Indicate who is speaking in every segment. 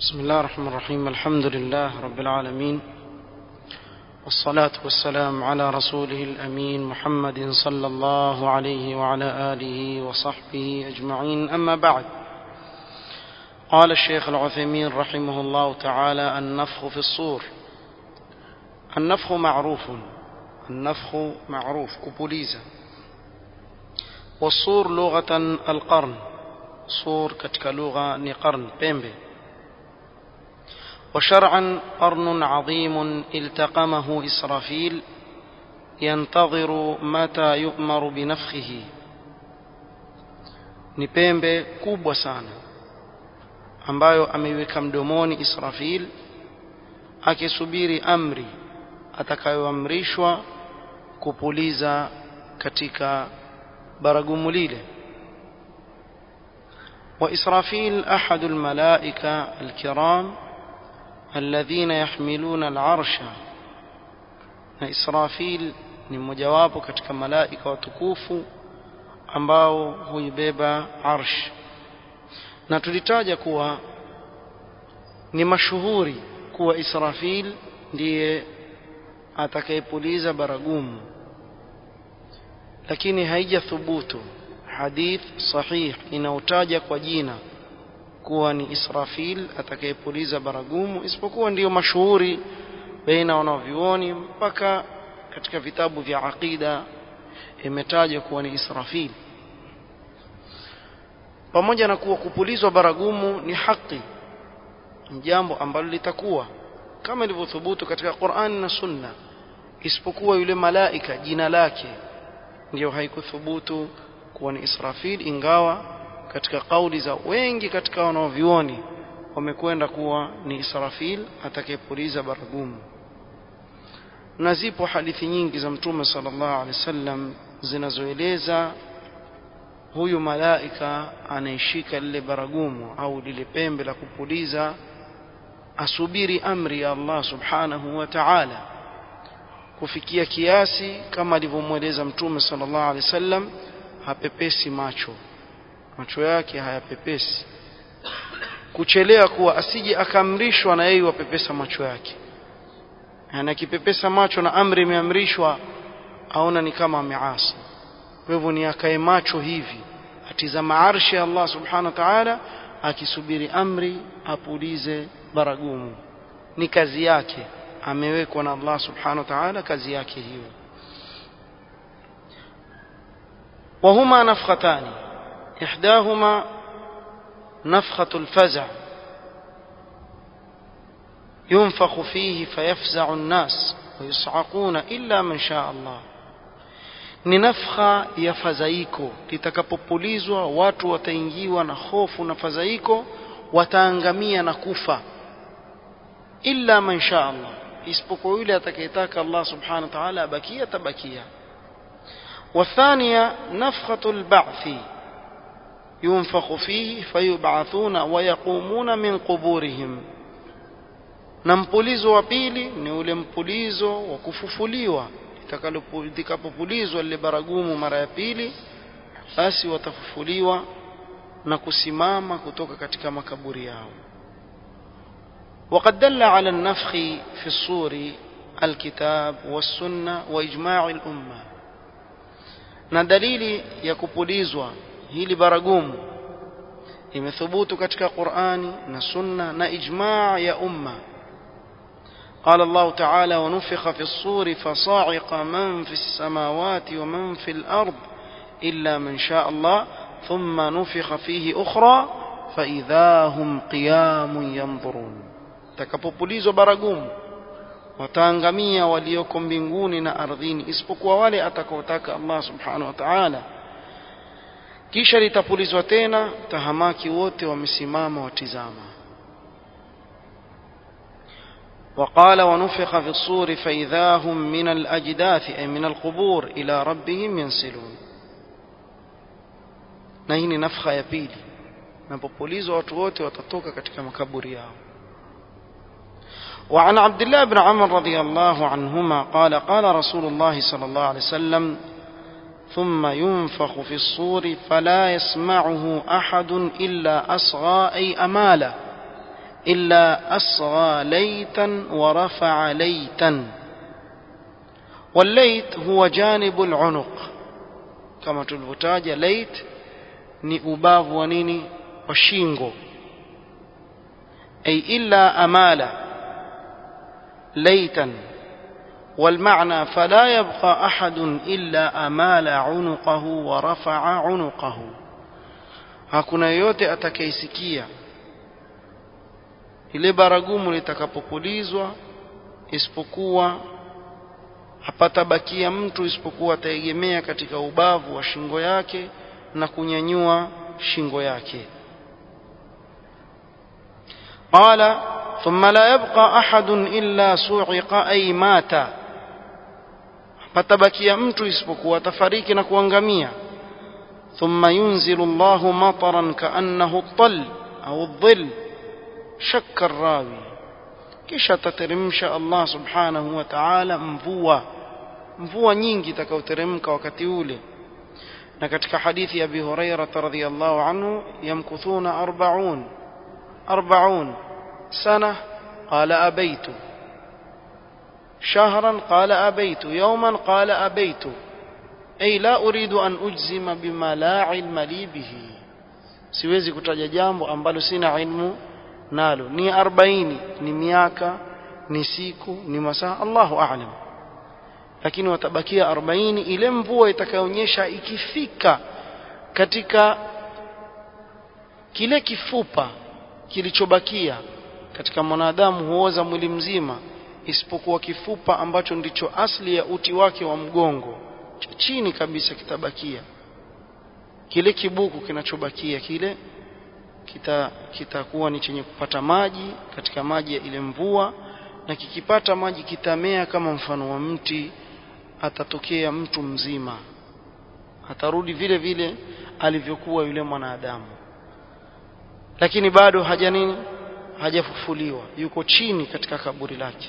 Speaker 1: بسم الله الرحمن الرحيم الحمد لله رب العالمين والصلاة والسلام على رسوله الأمين محمد صلى الله عليه وعلى آله وصحبه أجمعين أما بعد قال الشيخ العثيمين رحمه الله تعالى النفخ في الصور النفخ معروف النفخ معروف كبوليزا والصور لغة القرن صور كتك لغة نقرن بيمبي وشرعا قرن عظيم التقمه إسرافيل ينتظر متى يؤمر بنفخه ni pembe kubwa sana ambayo ameiweka mdomoni Israfil akisubiri amri atakayoamrishwa kupuliza katika baragumu lile وإسرافيل أحد الملائكة الكرام الذين يحملون العرش na Israfil ni mmojawapo katika malaika watukufu ambao huibeba arsh na tulitaja kuwa ni mashuhuri kuwa Israfil ndiye atakayepuliza baragumu lakini haijathubutu hadith sahih inaotaja kwa jina kuwa ni Israfil atakayepuliza baragumu isipokuwa ndiyo mashuhuri baina wanavyuoni mpaka katika vitabu vya aqida imetajwa kuwa ni Israfil pamoja na kuwa kupulizwa baragumu ni haki ni jambo ambalo litakuwa kama ilivyothubutu katika Qur'an na Sunna isipokuwa yule malaika jina lake ndiyo haikuthubutu kuwa ni Israfil ingawa katika kauli za wengi katika wanaovioni wamekwenda kuwa ni Israfil atakayepuliza baragumu na zipo hadithi nyingi za mtume sallallahu alaihi wasallam zinazoeleza huyu malaika anayeshika lile baragumu au lile pembe la kupuliza asubiri amri ya Allah subhanahu wa ta'ala kufikia kiasi kama alivyomweleza mtume sallallahu alaihi wasallam hapepesi macho macho yake hayapepesi kuchelea kuwa asije akaamrishwa na yeye wapepesa macho yake na akipepesa macho na amri imeamrishwa aona ni kama ameasi kwa hivyo ni akae macho hivi atizama arshi ya Allah subhanahu wa ta'ala akisubiri amri apulize baragumu ni kazi yake amewekwa na Allah subhanahu wa ta'ala kazi yake hiyo وهما نفختان إحداهما نفخة الفزع ينفخ فيه فيفزع الناس ويصعقون إلا من شاء الله ni nafkha ya fadhaiko litakapopulizwa watu wataingiwa na hofu na fadhaiko wataangamia na kufa illa man sha Allah isipokuwa yule atakayetaka Allah subhanahu wa ta'ala abakia tabakia والثانية نفخة البعث ينفخ فيه فيبعثون ويقومون من قبورهم na mpulizo wa pili ni ule mpulizo wa kufufuliwa litakapopulizwa lile baragumu mara ya pili basi watafufuliwa na kusimama kutoka katika makaburi yao وقد دل على النفخ في الصور الكتاب والسنة وإجماع الأمة na dalili ya kupulizwa hili baragumu imethubutu katika Qur'ani na Sunna na ijma' ya umma قال الله تعالى ونفخ في الصور فصاعق من في السماوات ومن في الأرض إلا من شاء الله ثم نفخ فيه أخرى فإذا هم قيام ينظرون تكبوبوليزو baragumu wataangamia walioko mbinguni na ardhini isipokuwa wale atakaotaka Allah subhanahu wa ta'ala kisha litapulizwa tena tahamaki wote wamesimama watizama وقال ونفخ في الصور فإذا هم من الأجداث أي من القبور إلى ربهم ينسلون na hii ni nafkha ya pili napopulizwa watu wote watatoka katika makaburi yao وعن عبد الله بن عمر رضي الله عنهما قال قال رسول الله صلى الله عليه وسلم ثم ينفخ في الصور فلا يسمعه احد الا اصغى اي اماله إلا أصغى ليتا ورفع ليتا والليت هو جانب العنق كما تلفتاج ليت ni ubavu wa nini wa shingo ay illa amala laytan والمعنى فلا يبقى أحد إلا أمال عنقه ورفع عنقه hakuna yote atakayesikia ile baragumu litakapopulizwa isipokuwa hapatabakia mtu isipokuwa ataegemea katika ubavu wa shingo yake na kunyanyua shingo yake qala thumma la yabqa ahadun illa su'iqa ay mata patabakia mtu isipokuwa atafariki na kuangamia thumma yunzilu Allahu mataran kaannahu at-tal au adh-dhill shakka ar-rawi kisha tateremsha Allah subhanahu wa ta'ala mvua mvua nyingi itakayoteremka wakati ule na katika hadithi ya Abi Hurairah radhiyallahu anhu yamkuthuna 40 40 sana qala abaitu شهرا قال أبيت يوما قال أبيت أي لا أريد أن أجزم بما لا علم لي به siwezi kutaja jambo ambalo sina ilmu nalo ni 40 ni miaka ni siku ni masaa Allahu a'lam lakini watabakia 40 ile mvua itakayoonyesha ikifika katika kile kifupa kilichobakia katika mwanadamu huoza mwili mzima isipokuwa kifupa ambacho ndicho asli ya uti wake wa mgongo cha chini kabisa kitabakia kile kibuku kinachobakia kile kita kitakuwa ni chenye kupata maji katika maji ya ile mvua na kikipata maji kitamea kama mfano wa mti atatokea mtu mzima atarudi vile vile alivyokuwa yule mwanadamu lakini bado haja nini hajafufuliwa yuko chini katika kaburi lake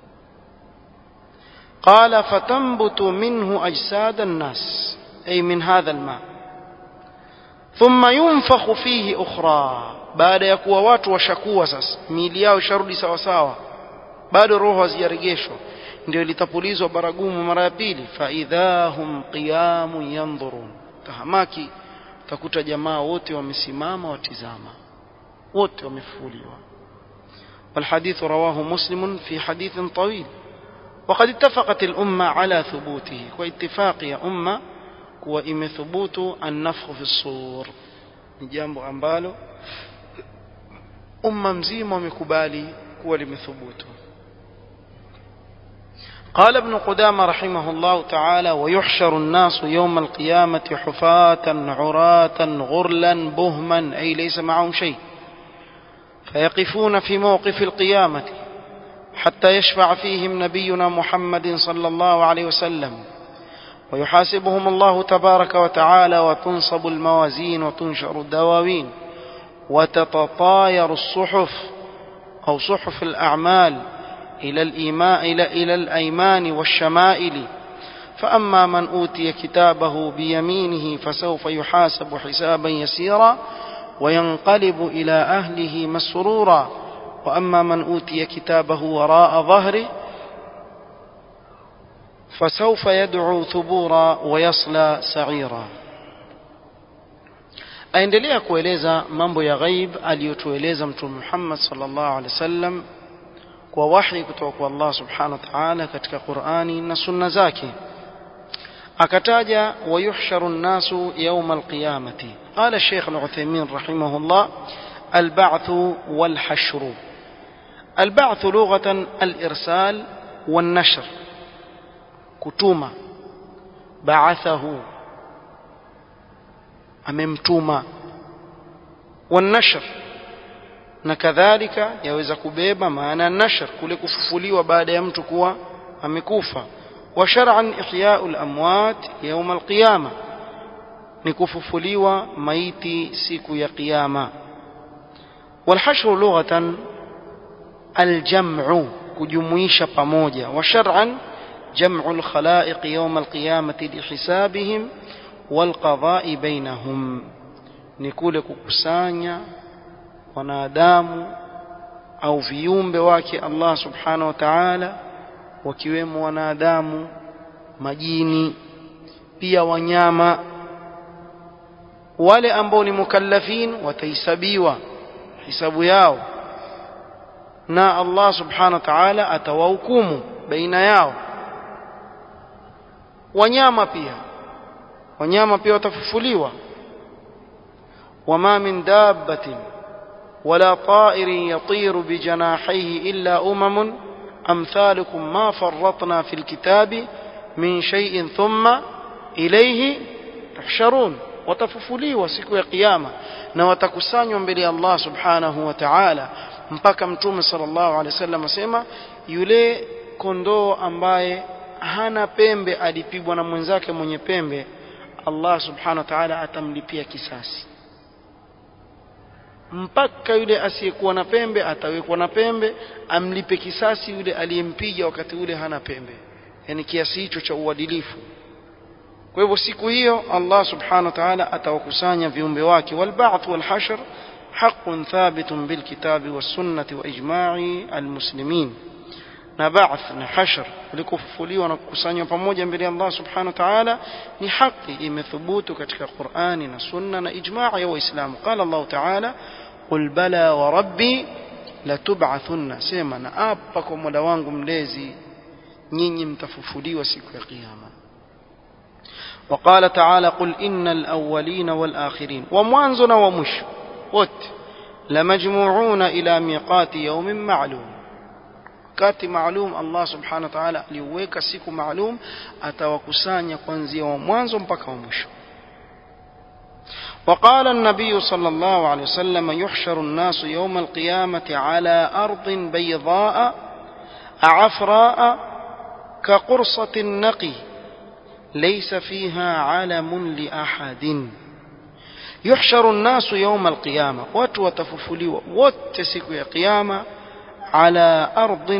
Speaker 1: قال فتنبت منه أجساد الناس أي من هذا الماء ثم ينفخ فيه أخرى بعد يكون watu washakuwa sasa miili yao isharudi sawa sawa bado roho hazijarejeshwa ndio litapulizwa baragumu mara ya pili faidha hum qiyamun yanzurun tahamaki utakuta jamaa wote wamesimama watizama wote wamefufuliwa والحديث رواه مسلم في حديث طويل وقد اتفقت الأمة على ثبوته واتفاق يا أمة وإم ثبوت النفخ في الصور نجامب أمبالو أمة مزيمة ومكبالي هو لمثبوته قال ابن قدامة رحمه الله تعالى ويحشر الناس يوم القيامة حفاة عراة غرلا بهما أي ليس معهم شيء فيقفون في موقف القيامة حتى يشفع فيهم نبينا محمد صلى الله عليه وسلم ويحاسبهم الله تبارك وتعالى وتنصب الموازين وتنشر الدواوين وتتطاير الصحف أو صحف الأعمال إلى الإيماء إلى, إلى الأيمان والشمائل فأما من أوتي كتابه بيمينه فسوف يحاسب حسابا يسيرا وينقلب إلى أهله مسرورا وأما من أوتي كتابه وراء ظهره فسوف يدعو ثبورا ويصلى سعيرا aendelea kueleza mambo ya ghaib aliyotueleza mtume Muhammad sallallahu alaihi wasallam kwa wahi kutoka kwa Allah subhanahu wa ta'ala katika Qur'ani na sunna zake akataja wayuhsharu an-nasu yawm al-qiyamati qala Sheikh Al-Uthaymeen rahimahullah al-ba'th wal-hashr البعث لغة الإرسال والنشر كتوما بعثه أممتوما والنشر na kadhalika yaweza kubeba maana nashar kule kufufuliwa baada ya mtu kuwa amekufa wa shar'an ihya'u al-amwat yawm al-qiyama ni kufufuliwa maiti siku ya kiyama wal hashru lughatan الجمع كجمويش pamoja وشرعا جمع الخلائق يوم القيامة لحسابهم والقضاء بينهم نقول كkusanya wanadamu au viumbe wake Allah subhanahu wa ta'ala wakiwemo wanadamu majini pia wanyama wale ambao ni mukallafin watahesabiwa hisabu yao na Allah subhanahu wa ta'ala atawahukumu baina yao wanyama pia wanyama pia watafufuliwa wama min dabbatin wala ta'irin yatiru bijanahihi illa umamun amthalukum ma farratna fil kitabi min shay'in thumma ilayhi tuhsharun watafufuliwa siku ya kiyama na watakusanywa mbele ya Allah subhanahu wa ta'ala mpaka mtume sallallahu alaihi wasallam asema yule kondoo ambaye hana pembe alipigwa na mwenzake mwenye pembe Allah subhanahu wa ta'ala atamlipia kisasi mpaka yule asiyekuwa na pembe atawekwa na pembe amlipe kisasi yule aliyempiga wakati ule hana pembe yani kiasi hicho cha uadilifu kwa hivyo siku hiyo Allah subhanahu wa ta'ala atawakusanya viumbe wake walba'th walhashr haqqun thabitun bilkitabi was-sunnati wa ijma'i almuslimin na ba'th na hashr ulikofufuliwa na kukusanywa pamoja mbele ya Allah subhanahu wa ta'ala ni haki imethubutu katika Qur'ani na sunna na ijma' ya waislamu qala Allah ta'ala qul bala wa rabbi latub'athunna sema na apa kwa mola wangu mlezi nyinyi mtafufuliwa siku ya kiyama وقال تعالى قل إن الأولين والآخرين وموانزنا ومش وت لمجموعون إلى ميقات يوم معلوم wakati maalum Allah subhanahu wa ta'ala aliuweka siku maalum atawakusanya kuanzia wa mwanzo mpaka wa mwisho وقال النبي صلى الله عليه وسلم يحشر الناس يوم القيامة على أرض بيضاء عفراء كقرصة النقي ليس فيها علم لأحد يحشر الناس يوم القيامة وتوتففلوا وتسكوا يا قيامة على أرض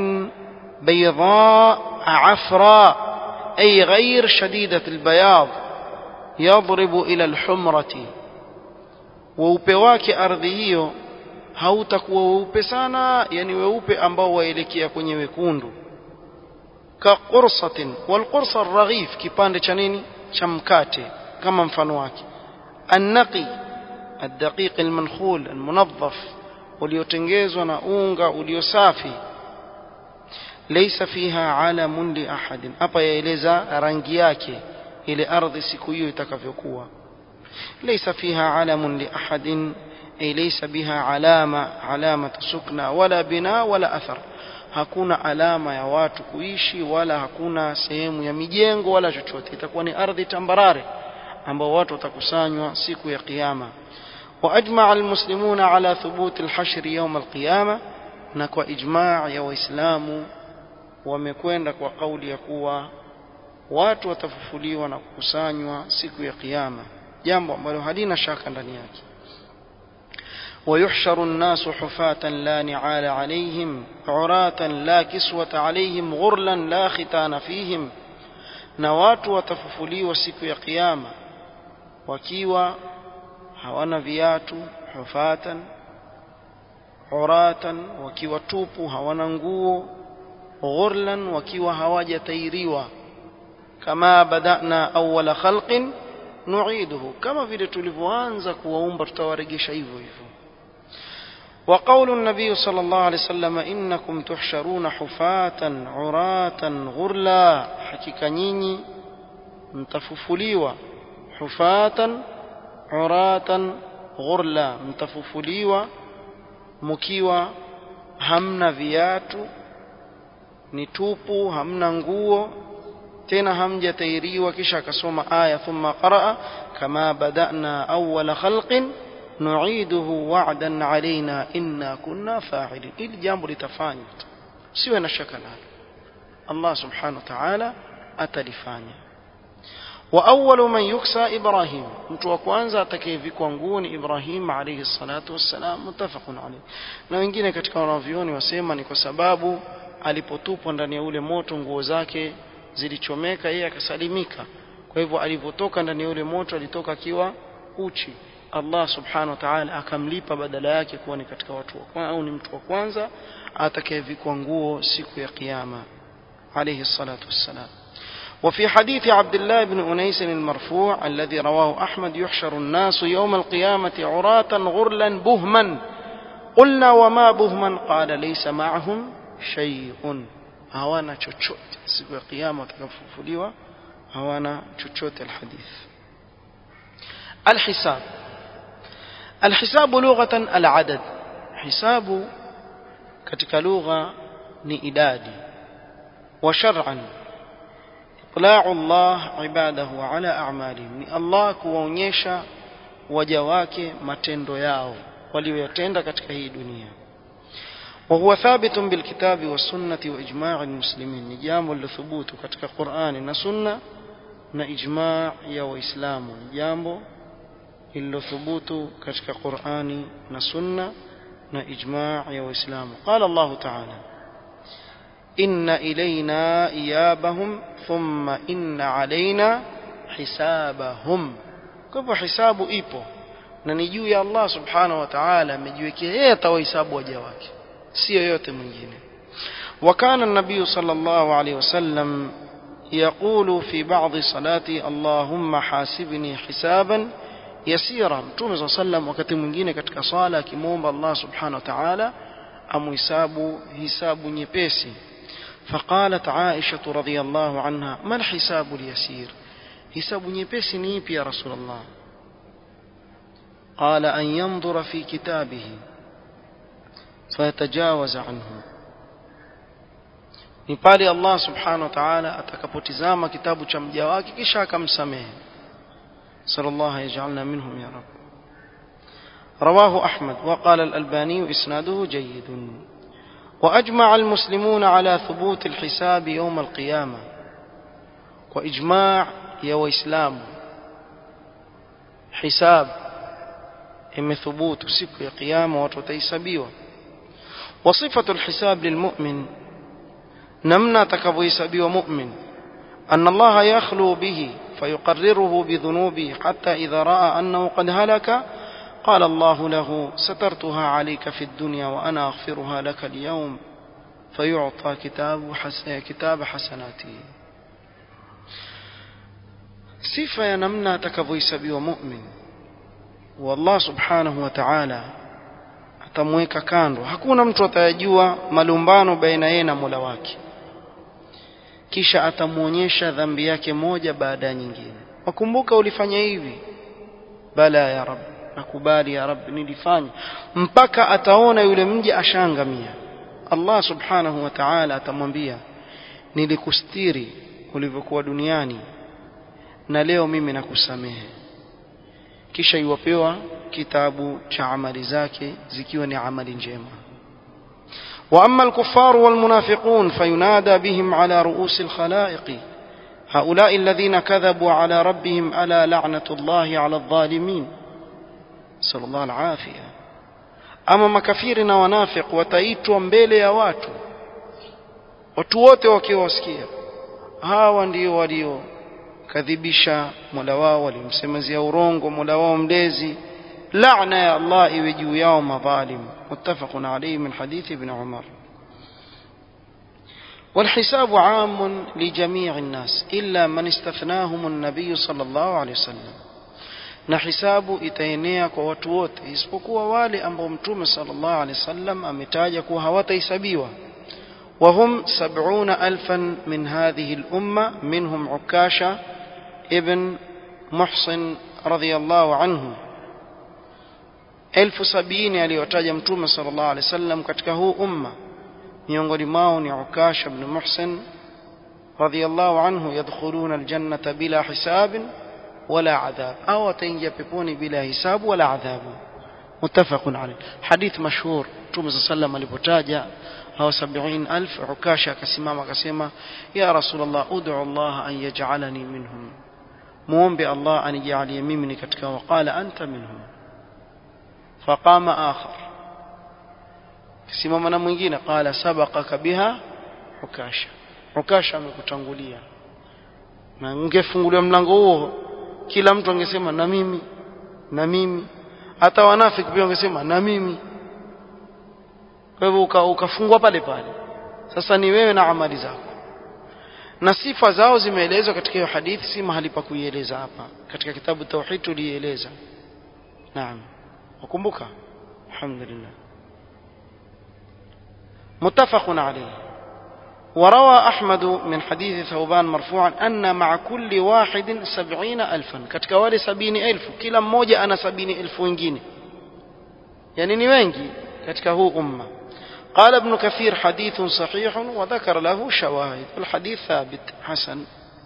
Speaker 1: بيضاء عفراء أي غير شديدة البياض يضرب إلى الحمرة weupe wake ardhi hiyo hautakuwa weupe sana yani weupe ambao waelekea kwenye wekundu ka qursatin wal qursa raghif kipande cha nini cha mkate kama mfano wake annaqi الدقيق المنخول المنظف uliotengezwa na unga uliosafi laysa fiha alamun li ahadin hapa yaeleza rangi yake ile ardhi siku hiyo itakavyokuwa laysa fiha alamun li ahadin ay laysa biha alama alamatu sukna wala bina wala athar hakuna alama ya watu kuishi wala hakuna sehemu ya mijengo wala chochote itakuwa ni ardhi tambarare ambao watu watakusanywa siku ya kiyama وأجمع المسلمون على ثبوت الحشر يوم القيامة نكو إجماع يا وإسلام wamekwenda kwa kauli ya kuwa watu watafufuliwa na kukusanywa siku ya kiyama jambo ambalo halina shaka ndani yake ويحشر الناس حفاة لا نعال عليهم عراة لا كسوة عليهم غرلا لا ختان فيهم na watu watafufuliwa siku ya kiyama wakiwa hawana viatu hufatan uratan wakiwa tupu hawana nguo ghurlan wakiwa hawajatairiwa kama badana awwala khalqin nu'iduhu kama vile tulivyoanza kuwaumba tutawaregesha hivyo hivyo وقول النبي صلى الله عليه وسلم إنكم تحشرون حفاة عراة غرلا حقيقة نيني متففليوا حفاة uratan ghurla mtafufuliwa mkiwa hamna viatu ni tupu hamna nguo tena hamjatairiwa kisha akasoma aya thumma qaraa kama badana awwala khalqin nu'iduhu wa'dan alaina inna kunna fa'ilin ili jambo litafanywa siwe na shaka nalo Allah subhanahu wa ta'ala atalifanya وأول من يكسى إبراهيم mtu wa kwanza atakayevikwa nguo ni Ibrahim alayhi salatu wassalam mutafaqun alayh na wengine katika wanavyoni wasema ni kwa sababu alipotupwa ndani ya ule moto nguo zake zilichomeka yeye akasalimika kwa hivyo alipotoka ndani ya ule moto alitoka akiwa uchi Allah subhanahu wa ta'ala akamlipa badala yake kuwa ni katika watu wa kwanza au ni mtu wa kwanza atakayevikwa nguo siku ya kiyama alayhi salatu wassalam وفي حديث عبد الله بن أنيس المرفوع الذي رواه أحمد يحشر الناس يوم القيامة عراة غرلا بهما قلنا وما بهما قال ليس معهم شيء هوانا تشوت سوى قيامة تكففليوا هوانا تشوت الحديث الحساب الحساب لغة العدد حساب katika lugha ni idadi wa shar'an itla'u Allah ibadahu ala a'malihim ni Allah kuwaonyesha waja wake matendo yao walioyatenda katika hii dunia وهو ثابت بالكتاب والسنة وإجماع المسلمين نجام لثبوت كتك قرآن نسنة نإجماع يا وإسلام نجام لثبوت كتك قرآن نسنة نإجماع يا وإسلام قال الله تعالى إن إلينا إيابهم ثم إن علينا حسابهم كيف حساب إيبو na ni juu ya Allah subhanahu wa ta'ala amejiwekea yeye atawahesabu waja wake sio yote mwingine وكان النبي صلى الله عليه وسلم يقول في بعض صلاتي اللهم حاسبني حسابا يسيرا مtume صلى الله عليه وسلم wakati mwingine katika swala akimwomba Allah subhanahu wa ta'ala amhisabu hisabu nyepesi فقالت عائشة رضي الله عنها ما الحساب اليسير حساب nyepesi ni ipi ya رسول الله قال أن ينظر في كتابه فيتجاوز عنه ni pale Allah subhanahu wa ta'ala atakapotizama kitabu cha mja wake kisha akamsamehe sallallahu yaj'alna minhum ya rab رواه أحمد وقال الألباني إسناده جيد وأجمع المسلمون على ثبوت الحساب يوم القيامة وإجماع يا وإسلام حساب إم ثبوت سك قيامة وتتيسبيوه وصفة الحساب للمؤمن نمنا تكفيسبي ومؤمن أن الله يخلو به فيقرره بذنوبه حتى إذا رأى أنه قد هلك قال الله له سترتها عليك في الدنيا وأنا أغفرها لك اليوم فيعطى كتاب, حس... كتاب حسناته صفة ينمنا تكفيسبي ومؤمن والله سبحانه وتعالى atamweka kando hakuna mtu atayajua malumbano baina yeye na Mola wake kisha atamuonyesha dhambi yake moja baada ya nyingine wakumbuka ulifanya hivi bala ya rab nakubali ya rab nilifanya mpaka ataona yule mja ashangamia Allah subhanahu wa ta'ala atamwambia nilikustiri ulivyokuwa duniani na leo mimi nakusamehe kisha iwapewa kitabu cha amali zake zikiwa ni amali njema واما الكفار والمنافقون فينادى بهم على رؤوس الخلائق هؤلاء الذين كذبوا على ربهم الا لعنه الله على الظالمين صلى الله العافيه ama makafiri na wanafiq wataitwa mbele ya watu watu wote wakiwasikia hawa ndio walio kadhibisha mola wao walimsemezea urongo mola wao mlezi لعنة يا الله يوجو يوم ظالم متفق عليه من حديث ابن عمر والحساب عام لجميع الناس إلا من استثناهم النبي صلى الله عليه وسلم na hisabu itaenea kwa watu wote isipokuwa wale ambao mtume sallallahu alaihi wasallam ametaja kuwa hawatahesabiwa وهم سبعون ألفا من هذه الأمة منهم عكاشة ابن محصن رضي الله عنه elfu sabini aliyotaja mtume sallallahu alaihi wasallam katika huu umma miongoni mwao ni Ukash ibn Muhsin radhiyallahu anhu yadkhuluna aljannata bila hisabin wala adhab au wataingia peponi bila hisabu wala adhabu muttafaqun alayh hadith mashhur mtume sallallahu alipotaja hao 70000 Ukash akasimama akasema ya rasulullah ud'u Allah an yaj'alani minhum muombe Allah anijalie mimi ni katika waqala anta minhum فقام آخر simama mwingine qala sabaqaka biha ukasha ukasha amekutangulia na ungefunguliwa mlango huo kila mtu angesema na mimi na mimi hata wanafiki pia wangesema na mimi kwa hivyo ukafungwa pale pale sasa ni wewe na amali zako na sifa zao zimeelezwa katika hiyo hadithi si mahali pa kuieleza hapa katika kitabu tauhid tulieleza naam ukumbuka alhamdulillah متفق عليه وروى أحمد من حديث ثوبان مرفوعا أن مع كل واحد سبعين ألفا katika wale sabini elfu kila mmoja ana sabini elfu wengine yani ni wengi katika huu umma قال ابن كثير حديث صحيح وذكر له شواهد الحديث ثابت حسن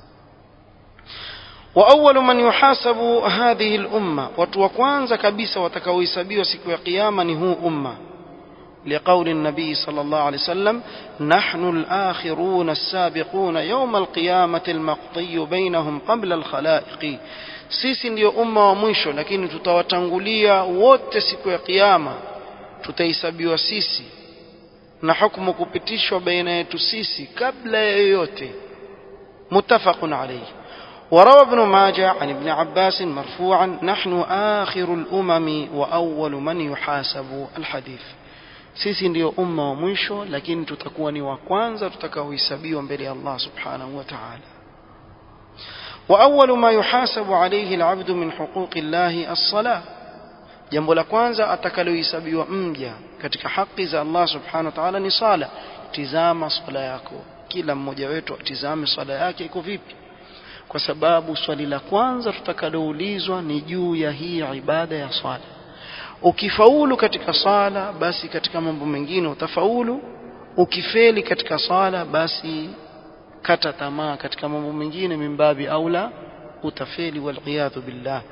Speaker 1: وأول من يحاسب هذه الأمة وتوكوانز كبيسة وتكويسبي وسكو قياما هو أمة لقول النبي صلى الله عليه وسلم نحن الآخرون السابقون يوم القيامة المقضي بينهم قبل الخلائق sisi ndio umma wa mwisho lakini tutawatangulia wote siku ya kiyama tutahesabiwa sisi na hukumu kupitishwa baina yetu sisi kabla ya yoyote muttafaqun alayhi وروى ابن ماجه عن ابن عباس مرفوعا نحن آخر الأمم وأول من يحاسب الحديث sisi ndio umma wa mwisho lakini tutakuwa ni wa kwanza tutakaohesabiwa mbele ya Allah subhanahu wa ta'ala وأول ما يحاسب عليه العبد من حقوق الله الصلاة jambo la kwanza atakalohesabiwa mja katika haki za Allah subhanahu wa ta'ala ni sala tizama swala yako kila mmoja wetu atizame swala yake iko vipi kwa sababu swali la kwanza tutakaloulizwa ni juu ya hii ibada ya swala ukifaulu katika sala basi katika mambo mengine utafaulu ukifeli katika sala basi kata tamaa katika mambo mengine mimbabi aula utafeli waliyadhu billah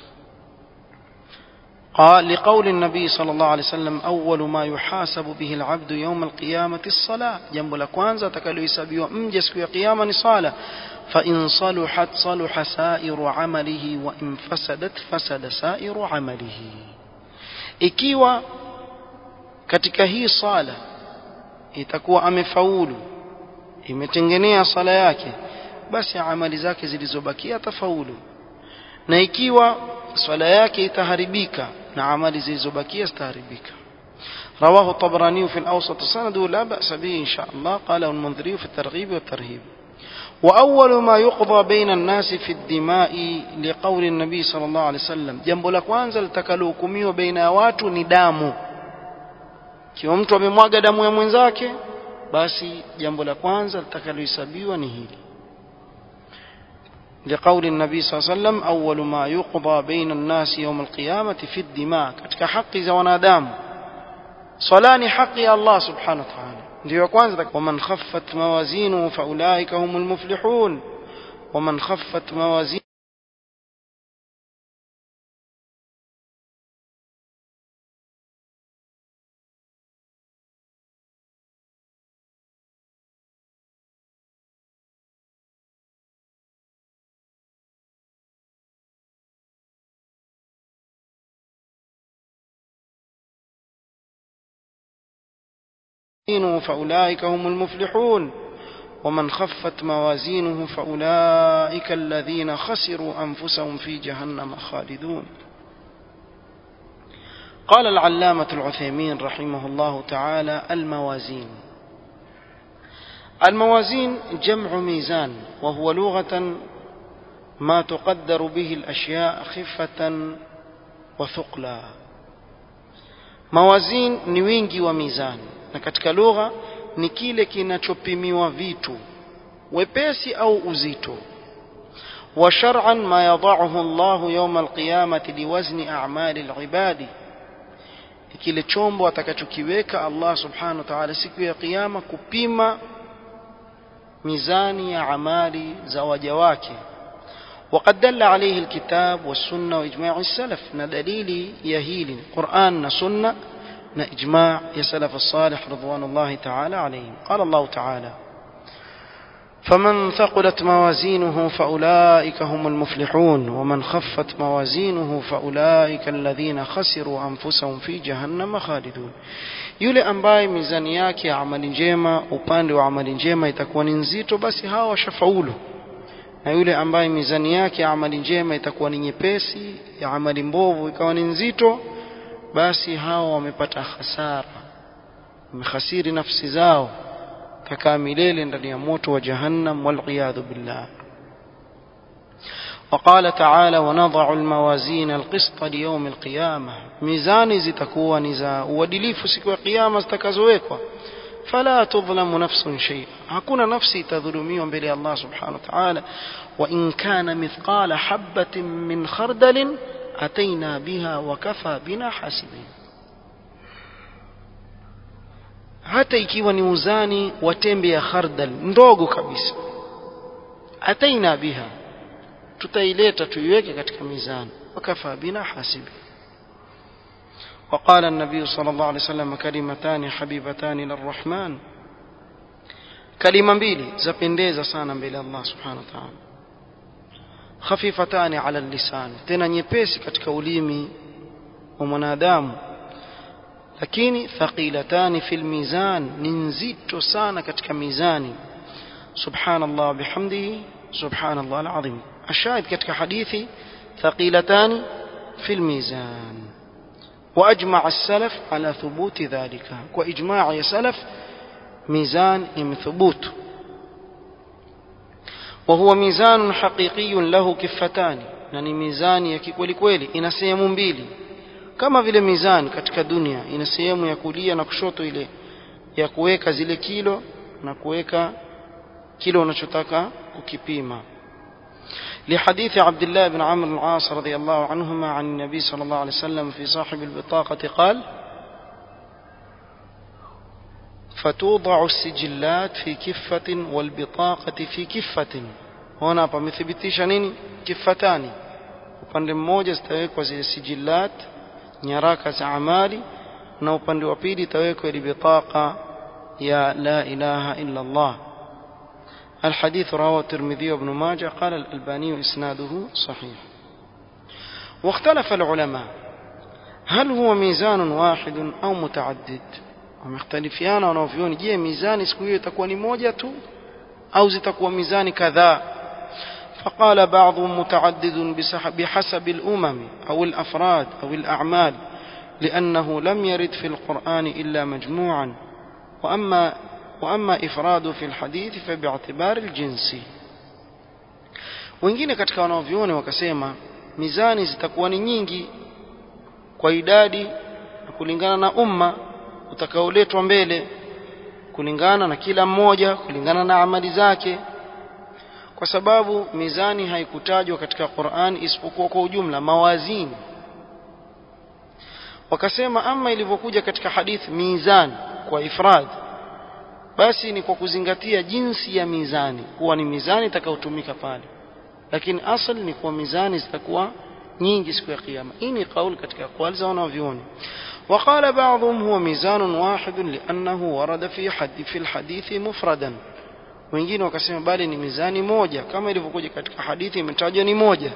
Speaker 1: قال لقول النبي صلى الله عليه وسلم أول ما يحاسب به العبد يوم القيامة الصلاة جنب لكوانزا تكالو يسابيو أمجس في قيامة صالة فإن صلحت صلح سائر عمله وإن فسدت فسد سائر عمله ikiwa katika hii sala itakuwa amefaulu imetengenea sala yake basi amali zake zilizobakia atafaulu na ikiwa swala yake itaharibika na amali zilizobakia zitaharibika رواه الطبراني في الأوسط سنده لا بأس به إن شاء الله قاله المنذري في الترغيب والترهيب وأول ما يقضى بين الناس في الدماء لقول النبي صلى الله عليه وسلم جنب la kwanza litakalohukumiwa baina ya watu ni damu kiwa mtu amemwaga damu ya mwenzake basi jambo la kwanza litakalohesabiwa ni hili لقول النبي صلى الله عليه وسلم أول ما يقضى بين الناس يوم القيامة في الدماء katika haki za wanadamu swala ni haki ya Allah subhanahu wa ta'ala ndio kwanza waman khaffat mawazinuhu faulaika humul muflihun waman khaffat mawazin فأولئك هم المفلحون ومن خفت موازينه فأولئك الذين خسروا أنفسهم في جهنم خالدون قال العلامة العثيمين رحمه الله تعالى الموازين الموازين جمع ميزان وهو لغة ما تقدر به الأشياء خفة وثقلا موازين نوينجي وميزان na katika lugha ni kile kinachopimiwa vitu wepesi au uzito wa shar'an ma yad'uhu Allah yawm al-qiyamati liwazni a'mali al-ibadi kile chombo atakachokiweka Allah subhanahu wa ta'ala siku ya kiyama kupima mizani ya amali za waja wake وقد دل عليه الكتاب والسنة وإجماع السلف ندليل يهيل قرآن سنة إجماع يا سلف الصالح رضوان الله تعالى عليهم قال الله تعالى فمن ثقلت موازينه فأولئك هم المفلحون ومن خفت موازينه فأولئك الذين خسروا أنفسهم في جهنم خالدون yule ambaye mizani yake ya amali njema upande wa amali njema itakuwa ni nzito basi hawa washafaulu na yule ambaye mizani yake ya amali njema itakuwa ni nyepesi ya amali mbovu ikawa ni nzito basi hao wamepata hasara wamehasiri nafsi zao kakaa milele ndani ya moto wa jahannam waliyadhu billah وقال تعالى ونضع الموازين القسط ليوم القيامة ميزاني zitakuwa ni za uadilifu siku ya kiyama zitakazowekwa فلا تظلم نفس شيئا hakuna nafsi itadhulumiwa mbele ya Allah subhanahu wa ta'ala وإن كان مثقال حبة من خردل أتينا بها وكفى بنا حاسبين hata ikiwa ni uzani wa tembe ya khardal ndogo kabisa ataina biha tutaileta tuiweke katika mizani wakafa bina hasibi وقال النبي صلى الله عليه وسلم كلمتان حبيبتان للرحمن كلمة mbili zapendeza sana mbele ya Allah subhanahu wa ta'ala khafifatani ala lisan tena nyepesi katika ulimi wa mwanadamu lakini thaqilatani fil mizan ni nzito sana katika mizani subhanallah bihamdihi subhanallah alazim ashahid katika hadithi thaqilatani fil mizan واجمع السلف على ثبوت ذلك واجماع يا سلف ميزان ثبوت وهو ميزان حقيقي له كفتان يعني ميزان ya kikweli kweli ina sehemu mbili kama vile mizani katika dunia ina sehemu ya kulia na kushoto ile ya kuweka zile kilo na kuweka kilo unachotaka kukipima لحديث عبد الله بن عمرو العاص رضي الله عنهما عن النبي صلى الله عليه وسلم في صاحب البطاقة قال فتوضع السجلات في كفة والبطاقة في كفة هنا pamethibitisha nini kifatani upande mmoja zitawekwa zile sijilat nyaraka za amali na upande wa pili itawekwa ile bitaqa ya la ilaha illa Allah الحديث رواه الترمذي وابن ماجه قال الألباني إسناده صحيح واختلف العلماء هل هو ميزان واحد أو متعدد ومختلفيان wanavyoni je mizani siku hiyo itakuwa ni moja tu au zitakuwa mizani kadhaa فقال بعضهم متعدد بحسب الأمم أو الأفراد أو الأعمال لأنه لم يرد في القرآن إلا مجموعا وأما وأما إفراد في الحديث فباعتبار الجنس wengine katika wanaovyuoni wakasema mizani zitakuwa ni nyingi kwa idadi na kulingana na umma utakaoletwa mbele kulingana na kila mmoja kulingana na amali zake kwa sababu mizani haikutajwa katika Qur'an isipokuwa kwa ujumla mawazini wakasema ama ilivyokuja katika hadith mizan kwa ifrad basi ni kwa kuzingatia jinsi ya mizani kuwa ni mizani itakayotumika pale lakini asal ni kuwa mizani zitakuwa nyingi siku ya kiyama hii ni kauli katika aqwali za wanavyuoni وقال بعضهم هو ميزان واحد لأنه ورد في حد في الحديث مفردا wengine wakasema bali ni mizani moja kama ilivyokuja katika hadithi imetajwa ni moja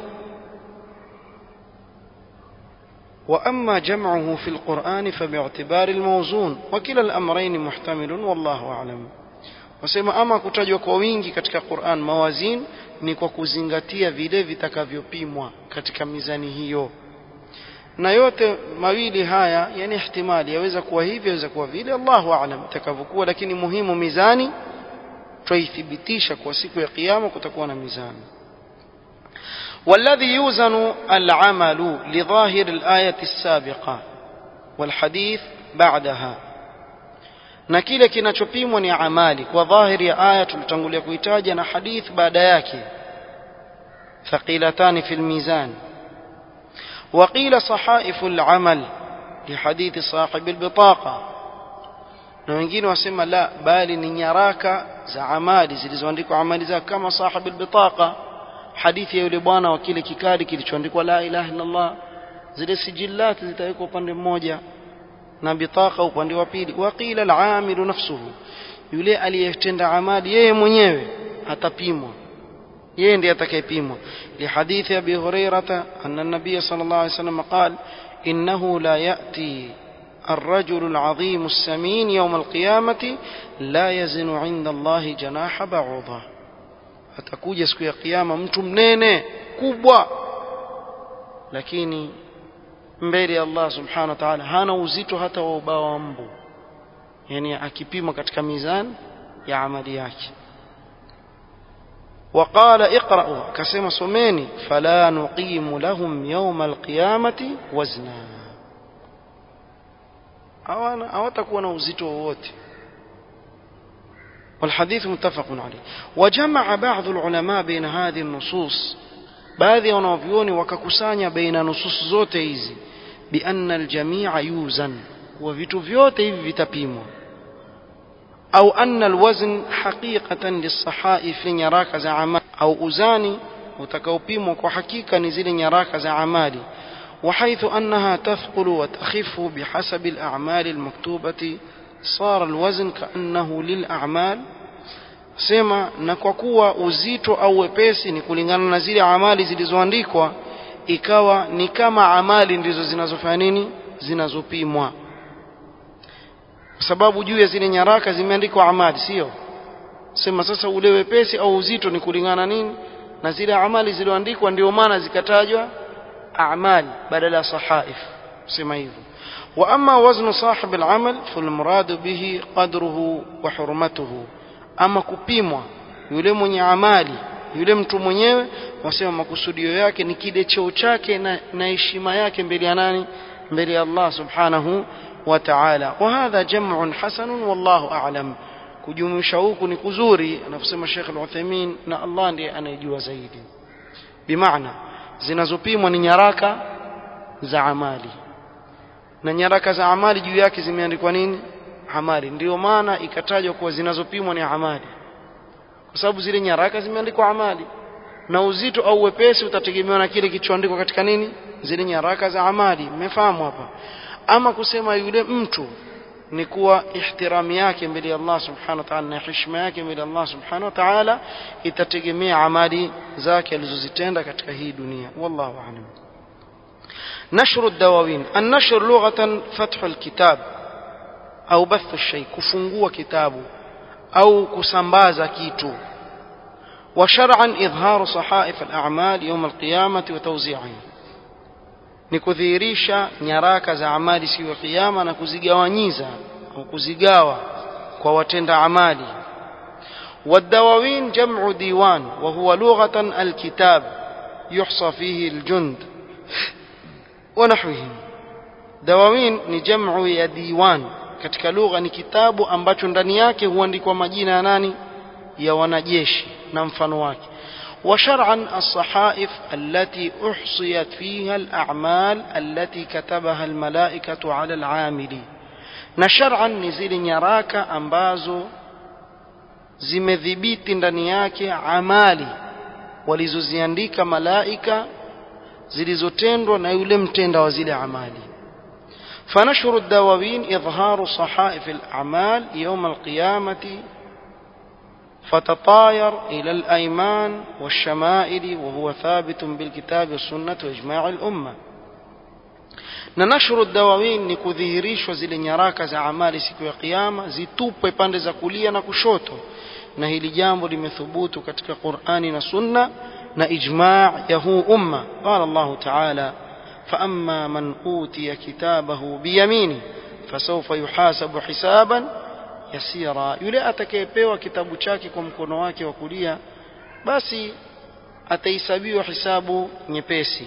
Speaker 1: وأما جمعه في القرآن فباعتبار الموزون وكلا الأمرين محتمل والله أعلم wasema ama kutajwa kwa wingi katika Qur'an mawazin ni kwa kuzingatia vile vitakavyopimwa katika mizani hiyo na yote mawili haya yani ihtimali yaweza kuwa hivi yaweza kuwa vile Allahu a'lam itakavyokuwa lakini muhimu mizani twaithibitisha kwa siku ya kiyama kutakuwa na mizani والذي يوزن العمل لظاهر الآية السابقة والحديث بعدها na kile kinachopimwa ni amali kwa dhahiri ya aya tulitangulia kuitaja na hadith baada yake thaqilatani fil mizan وقيل صحائف العمل لحديث صاحب البطاقة na wengine wasema la bali ni nyaraka za amali zilizoandikwa amali zake kama sahib albitaqa hadithi ya yule bwana wa kile kikadi kilichoandikwa la ilaha illa Allah zile sijillati zitawekwa upande mmoja na bitaqa upande wa pili waqila al-amilu nafsuhu yule aliyetenda amali yeye mwenyewe atapimwa yeye ndiye atakayepimwa li hadithi abi hurairata anna an-nabiy sallallahu alayhi wasallam qala innahu la ya'ti الرجل العظيم السمين يوم القيامة لا يزن عند الله جناح بعوضة atakuja siku ya kiyama mtu mnene kubwa lakini mbele ya Allah subhanahu wa ta'ala hana uzito hata wa ubao wa mbu yani akipima katika mizani ya amali yake وقال اقرأوا كسم سميني فلا نقيم لهم يوم القيامة وزنا hawana hawatakuwa na uzito wowote والحديث متفق عليه وجمع بعض العلماء بين هذه النصوص baadhi ya wanavyuoni wakakusanya baina nusus zote hizi bianna aljamia yuzan kuwa vitu vyote hivi vitapimwa au anna alwazn haqiqatan lisahaif nyaraka za amali au uzani utakaopimwa kwa hakika ni zile nyaraka za amali وحيث أنها تثقل وتخف بحسب الأعمال المكتوبة صار الوزن كأنه للأعمال sema na kwa kuwa uzito au wepesi ni kulingana na zile amali zilizoandikwa ikawa ni kama amali ndizo zinazofanya nini zinazopimwa kwa sababu juu ya zile nyaraka zimeandikwa amali sio sema sasa ule wepesi au uzito ni kulingana nini na zile amali zilizoandikwa ndio maana zikatajwa أعمال بدل صحائف سميذ وأما وزن صاحب العمل فالمراد به قدره وحرمته أما كبيمwa yule mwenye amali yule mtu mwenyewe wasema makusudio yake ni kile cheo chake na, na heshima yake mbele ya nani mbele ya Allah subhanahu wa ta'ala wa hadha jam'un hasanun wallahu a'lam kujumuisha huku ni kuzuri anavyosema Sheikh Al-Uthaymeen na Allah ndiye anayejua zaidi bimaana zinazopimwa ni nyaraka za amali na nyaraka za amali juu yake zimeandikwa nini amali ndio maana ikatajwa kuwa zinazopimwa ni amali kwa sababu zile nyaraka zimeandikwa amali na uzito au wepesi utategemewa na kile kilichoandikwa katika nini zile nyaraka za amali mmefahamu hapa ama kusema yule mtu ni kuwa ihtirami yake mbele ya Allah subhanahu wa ta'ala na heshima yake mbele ya Allah subhanahu wa ta'ala itategemea amali zake alizozitenda katika hii dunia wallahu a'lam نشر الدواوين النشر لغة فتح الكتاب أو بث الشيء كفungua kitabu أو kusambaza kitu وشرعا إظهار صحائف الأعمال يوم القيامة وتوزيعها ni kudhihirisha nyaraka za amali siku ya kiyama na kuzigawanyiza au kuzigawa kwa watenda amali والدواوين جمع ديوان وهو لغة الكتاب يحصى فيه الجند ونحوهم دواوين ni jamu ya diwan katika lugha ni kitabu ambacho ndani yake huandikwa majina ya nani ya wanajeshi na mfano wake وشرعا الصحائف التي احصيت فيها الاعمال التي كتبها الملائكه على العامل na shar'an ni zile nyaraka ambazo zimedhibiti ndani yake amali walizoziandika malaika zilizotendwa na yule mtenda wa zile amali فنشر الدواوين إظهار صحائف الأعمال يوم القيامة فتطاير إلى الأيمان والشمائل وهو ثابت بالكتاب والسنة وإجماع الأمة ننشر الدواوين nikudhihirishwa zile nyaraka za amali siku ya kiyama zitupwe pande za kulia na kushoto na hili jambo limethubutu katika Qur'ani na Sunna na ijma' ya huu umma qala Allah ta'ala فأما من أوتي كتابه بيمينه فسوف يحاسب حسابا yasira yule atakayepewa kitabu chake kwa mkono wake wa kulia basi atahesabiwa hisabu nyepesi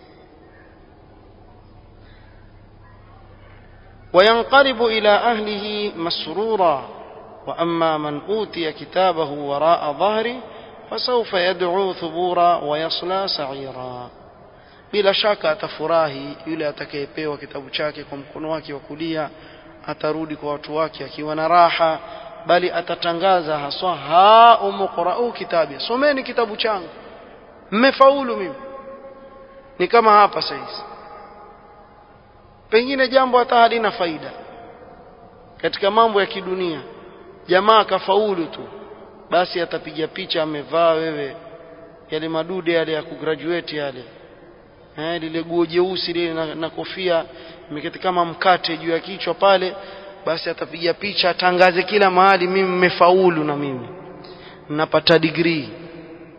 Speaker 1: وينقلب إلى أهله مسرورا وأما من أوتي كتابه وراء ظهره فسوف يدعو ثبورا ويصلى سعيرا bila shaka atafurahi yule atakayepewa kitabu chake kwa mkono wake wa kulia atarudi kwa watu wake akiwa na raha bali atatangaza haswa ha umqra'u kitabi someni kitabu changu mmefaulu mimi ni kama hapa sasa pengine jambo hata halina faida katika mambo ya kidunia jamaa akafaulu tu basi atapiga picha amevaa wewe yale madude yale ya kugraduate yale eh, lile guo jeusi lile na, na kofia imeketi kama mkate juu ya kichwa pale basi atapiga picha atangaze kila mahali mimi mmefaulu na mimi napata degree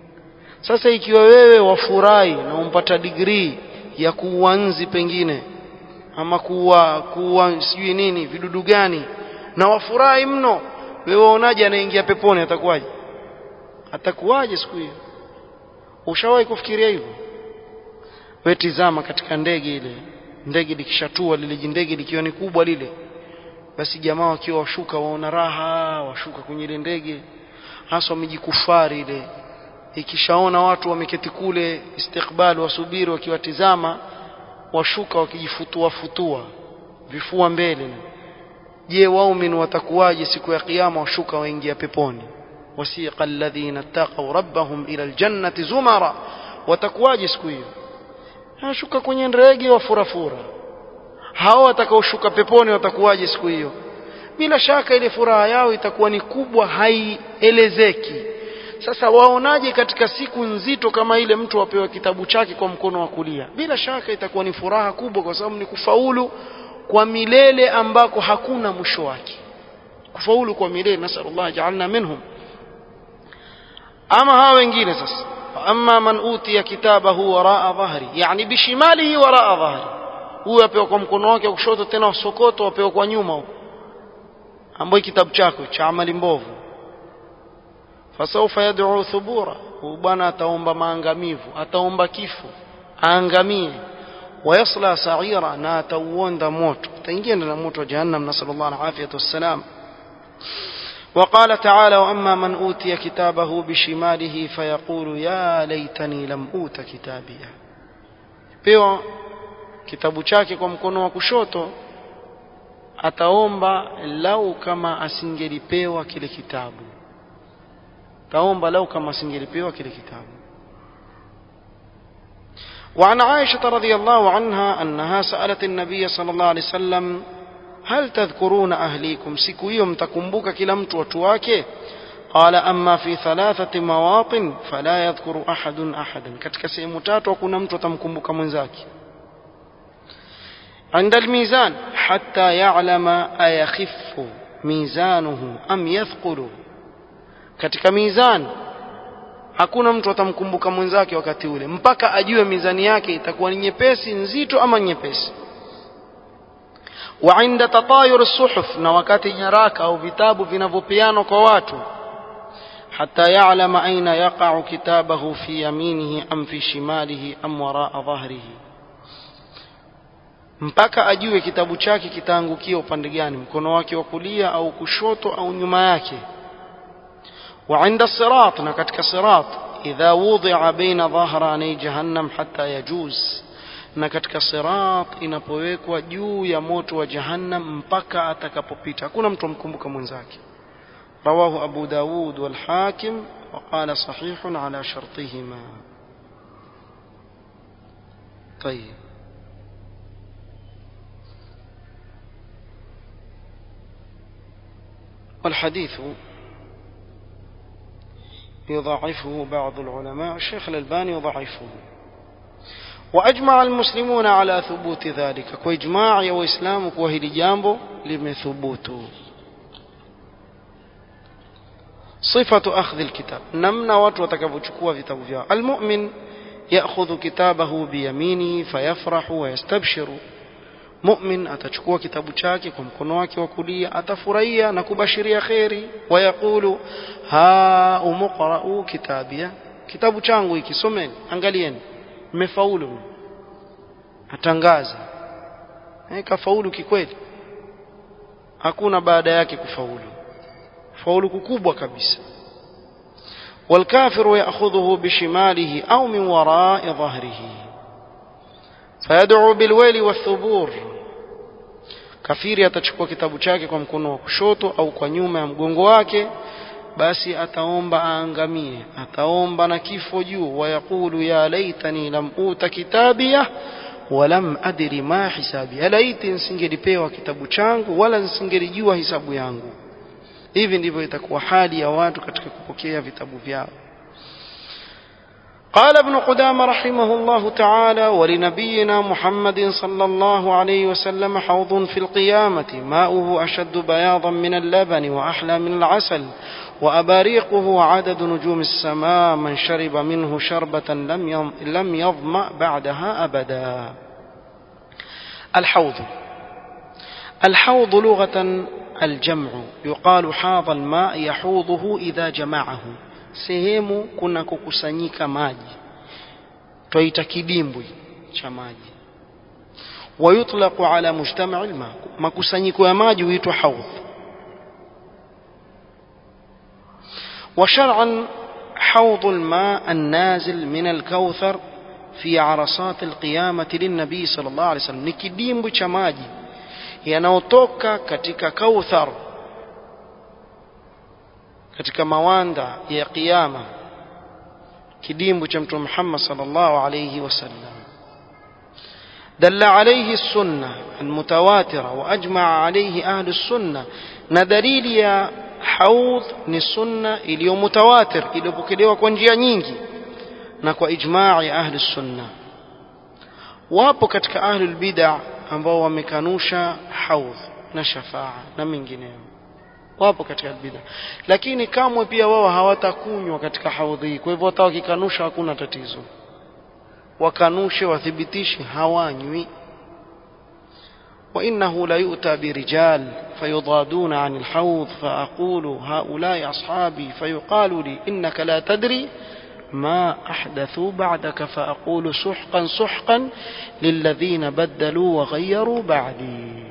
Speaker 1: sasa ikiwa wewe wafurahi na umpata degree ya kuuanzi pengine ama kuwa kuwa sijui nini vidudu gani na wafurahi mno wewe waonaje anaingia peponi atakuwaje atakuwaje siku hiyo ushawahi kufikiria hivyo wewe tizama katika ndege ile ndege likishatua lile jindege likiwa ni kubwa lile basi jamaa wakiwa washuka waona raha washuka kwenye ile ndege hasa wamejikufari ile ikishaona watu wameketi kule istikbali wasubiri wakiwatizama washuka wakijifutua futua vifua mbele je waumini watakuwaje siku ya kiyama washuka waingia peponi wasiqa alladhina taqaw rabbahum ila aljannati zumara watakuwaje siku hiyo anashuka kwenye ndege wa furafura hao watakaoshuka peponi watakuwaje siku hiyo bila shaka ile furaha yao itakuwa ni kubwa haielezeki sasa waonaje katika siku nzito kama ile mtu apewa kitabu chake kwa mkono wa kulia bila shaka itakuwa ni furaha kubwa kwa sababu ni kufaulu kwa milele ambako hakuna mwisho wake kufaulu kwa milele nasallallahu ja'alna minhum ama hawa wengine sasa amma man utiya kitabahu waraa dhahri yani bishimalihi waraa dhahri huyu apewa kwa mkono wake wa kushoto tena wasokoto apewa kwa nyuma huko ambayo kitabu chako cha amali mbovu fasawfa yad'u thubura huyu bwana ataomba maangamivu ataomba kifo aangamie wayasla sa'ira na atauonda moto ataingia ndani ya moto wa jahannam nasallallahu alaihi wasallam وقال تعالى واما من اوتي كتابه بشماله فيقول يا ليتني لم اوت كتابيه pewa kitabu chake kwa mkono wa kushoto ataomba lau kama asingelipewa kile kitabu taomba lau kama asingelipewa kile kitabu وعن عائشة رضي الله عنها أنها سألت النبي صلى الله عليه وسلم هل تذكرون أهليكم siku hiyo mtakumbuka kila mtu watu wake قال أما في ثلاثة مواطن فلا يذكر أحد أحدا katika sehemu tatu hakuna mtu atamkumbuka mwenzake عند الميزان حتى يعلم أيخف ميزانه أم يثقل katika mizani hakuna mtu atamkumbuka mwenzake wakati ule mpaka ajue mizani yake itakuwa ni nyepesi nzito ama nyepesi وعند تطاير الصحف na wakati nyaraka au vitabu vinavyopeanwa kwa watu حتى يعلم أين يقع كتابه في يمينه أم في شماله أم وراء ظهره mpaka ajue kitabu chake kitaangukia upande gani mkono wake wa kulia au kushoto au nyuma yake وعند الصراط na katika sirat idha wudi'a baina dhahrani jahannam hatta yajuz na katika sirat inapowekwa juu ya moto wa jahannam mpaka atakapopita hakuna mtu amkumbuka mwenzake رواه أبو داود والحاكم وقال صحيح على شرطهما طيب والحديث يضاعفه بعض العلماء الشيخ الألباني يضاعفه وأجمع المسلمون على ثبوت ذلك وإجماع وإسلام وهل جامبو لمثبوته صفة أخذ الكتاب نمنا watu watakavyochukua vitabu vyao المؤمن يأخذ كتابه بيمينه فيفرح ويستبشر مؤمن atachukua kitabu chake kwa mkono wake wa kulia atafurahia na kubashiria kheri wayaqulu ha umqra'u kitabia kitabu changu hiki someni angalieni mmefaulu atangaza eh kafaulu kikweli hakuna baada yake kufaulu faulu kukubwa kabisa والكافر يأخذه بشماله أو من وراء ظهره فيدعو بالويل والثبور kafiri atachukua kitabu chake kwa mkono wa kushoto au kwa nyuma ya mgongo wake basi ataomba aangamie ataomba na kifo juu wayaqulu ya laitani lam uta kitabia walam adri ma hisabi alaiti nisingelipewa kitabu changu wala nisingelijua hisabu yangu hivi ndivyo itakuwa hali ya watu katika kupokea vitabu vyao قال ابن قدامة رحمه الله تعالى ولنبينا محمد صلى الله عليه وسلم حوض في القيامة ماؤه أشد بياضا من اللبن وأحلى من العسل وأباريقه عدد نجوم السماء من شرب منه شربة لم لم يظمأ بعدها أبدا الحوض الحوض لغة الجمع يقال حاض الماء يحوضه إذا جمعه sehemu kuna kukusanyika maji twaita kidimbwi cha maji wayutlaqu ala mujtama'i alma makusanyiko ya maji huitwa haudh وشرعا حوض الماء النازل من الكوثر في عرصات القيامة للنبي صلى الله عليه وسلم ni kidimbwi cha maji yanayotoka katika kauthar katika mawanda ya kiyama kidimbwi cha mtume Muhammad sallallahu alayhi wasallam دل عليه السنة المتواترة وأجمع عليه أهل السنة ندليل يا حوض ni sunna iliyo mutawatir iliyopokelewa kwa njia nyingi na kwa ijma'i ahli sunna wapo katika ahli bid'ah ambao wamekanusha haudh na shafaa na mengineyo wapo katika bid'ah lakini kamwe pia wao hawatakunywa katika haudhi hii kwa hivyo hata wakikanusha hakuna tatizo wakanushe wathibitishe hawanywi وإنه ليؤتى برجال فيضادون عن الحوض فأقول هؤلاء أصحابي فيقال لي إنك لا تدري ما أحدثوا بعدك فأقول سحقا سحقا للذين بدلوا وغيروا بعدي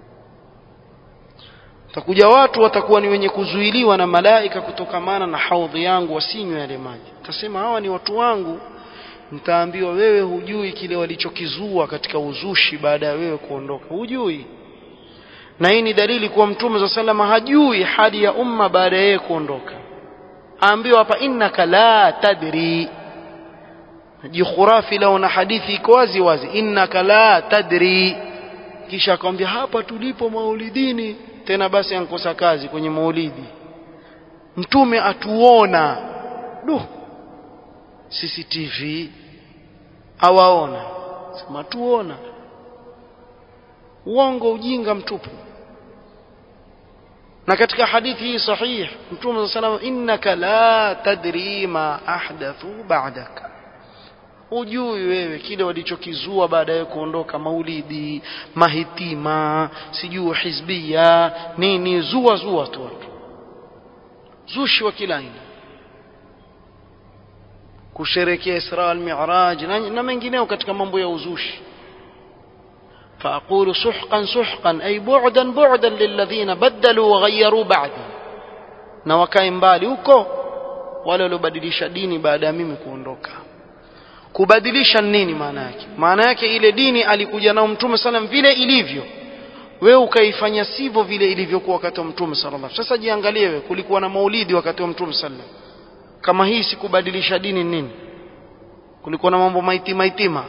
Speaker 1: takuja watu watakuwa ni wenye kuzuiliwa na malaika kutokamana na haudhi yangu wasinywe yale maji tasema hawa ni watu wangu mtaambiwa wewe hujui kile walichokizua katika uzushi baada ya wewe kuondoka hujui na hii ni dalili kuwa mtume za salama hajui hali ya umma baada ya yeye kuondoka aambiwa hapa innaka la tadri jikhurafi lao na hadithi iko wazi wazi innaka la tadri kisha akamwambia hapa tulipo maulidini tena basi ankosa kazi kwenye maulidi mtume atuona duh CCTV awaona sema tuona uongo ujinga mtupu na katika hadithi hii sahih mtume sallallahu innaka la tadri ma ahdathu ba'daka ujui wewe kile walichokizua baada ya kuondoka maulidi mahitima sijui hizbia nini zua zua tu watu zushi wa kila aina kusherekea Isra al-Mi'raj na mengineo katika mambo ya uzushi فأقول سحقا سحقا أي بعدا بعدا للذين بدلوا وغيروا بعدي na wakae mbali huko wale waliobadilisha dini baada ya mimi kuondoka kubadilisha nini maana yake maana yake ile dini alikuja nao mtume sallam vile ilivyo wewe ukaifanya sivyo vile ilivyokuwa wakati wa mtume sallallahu sasa jiangalie wewe kulikuwa na maulidi wakati wa mtume sallam kama hii sikubadilisha dini nini kulikuwa na mambo maiti maitima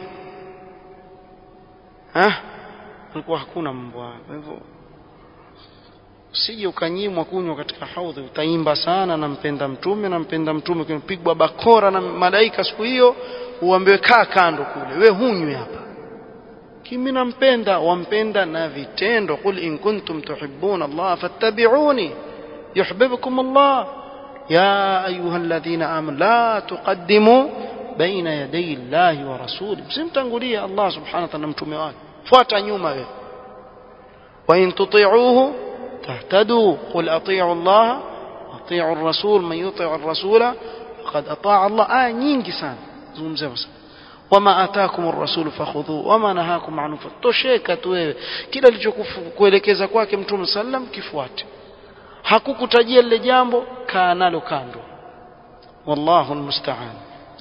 Speaker 1: eh kulikuwa hakuna mambo hayo kwa hivyo usije ukanyimwa kunywa katika haudhi utaimba sana nampenda mtume nampenda mtume kunapigwa bakora na malaika siku hiyo uambiwe kaa kando kule we hunywi hapa kimi nampenda wampenda na vitendo qul in kuntum tuhibbuna Allah fattabi'uni yuhibbukum Allah يا أيها الذين آمنوا لا تقدموا بين يدي الله ورسوله msimtangulie Allah subhanahu wa ta'ala mtume wake fuata nyuma wewe وإن تطيعوه تهتدوا قل أطيعوا الله أطيعوا الرسول من يطيع الرسول فقد أطاع الله آية nyingi sana zungumzia basi wama atakum ar-rasul fakhudhu wama nahakum anhu fatosheka tu wewe kila alichokuelekeza kwake mtume sallam kifuate hakukutajia lile jambo kaa nalo kando wallahu almusta'an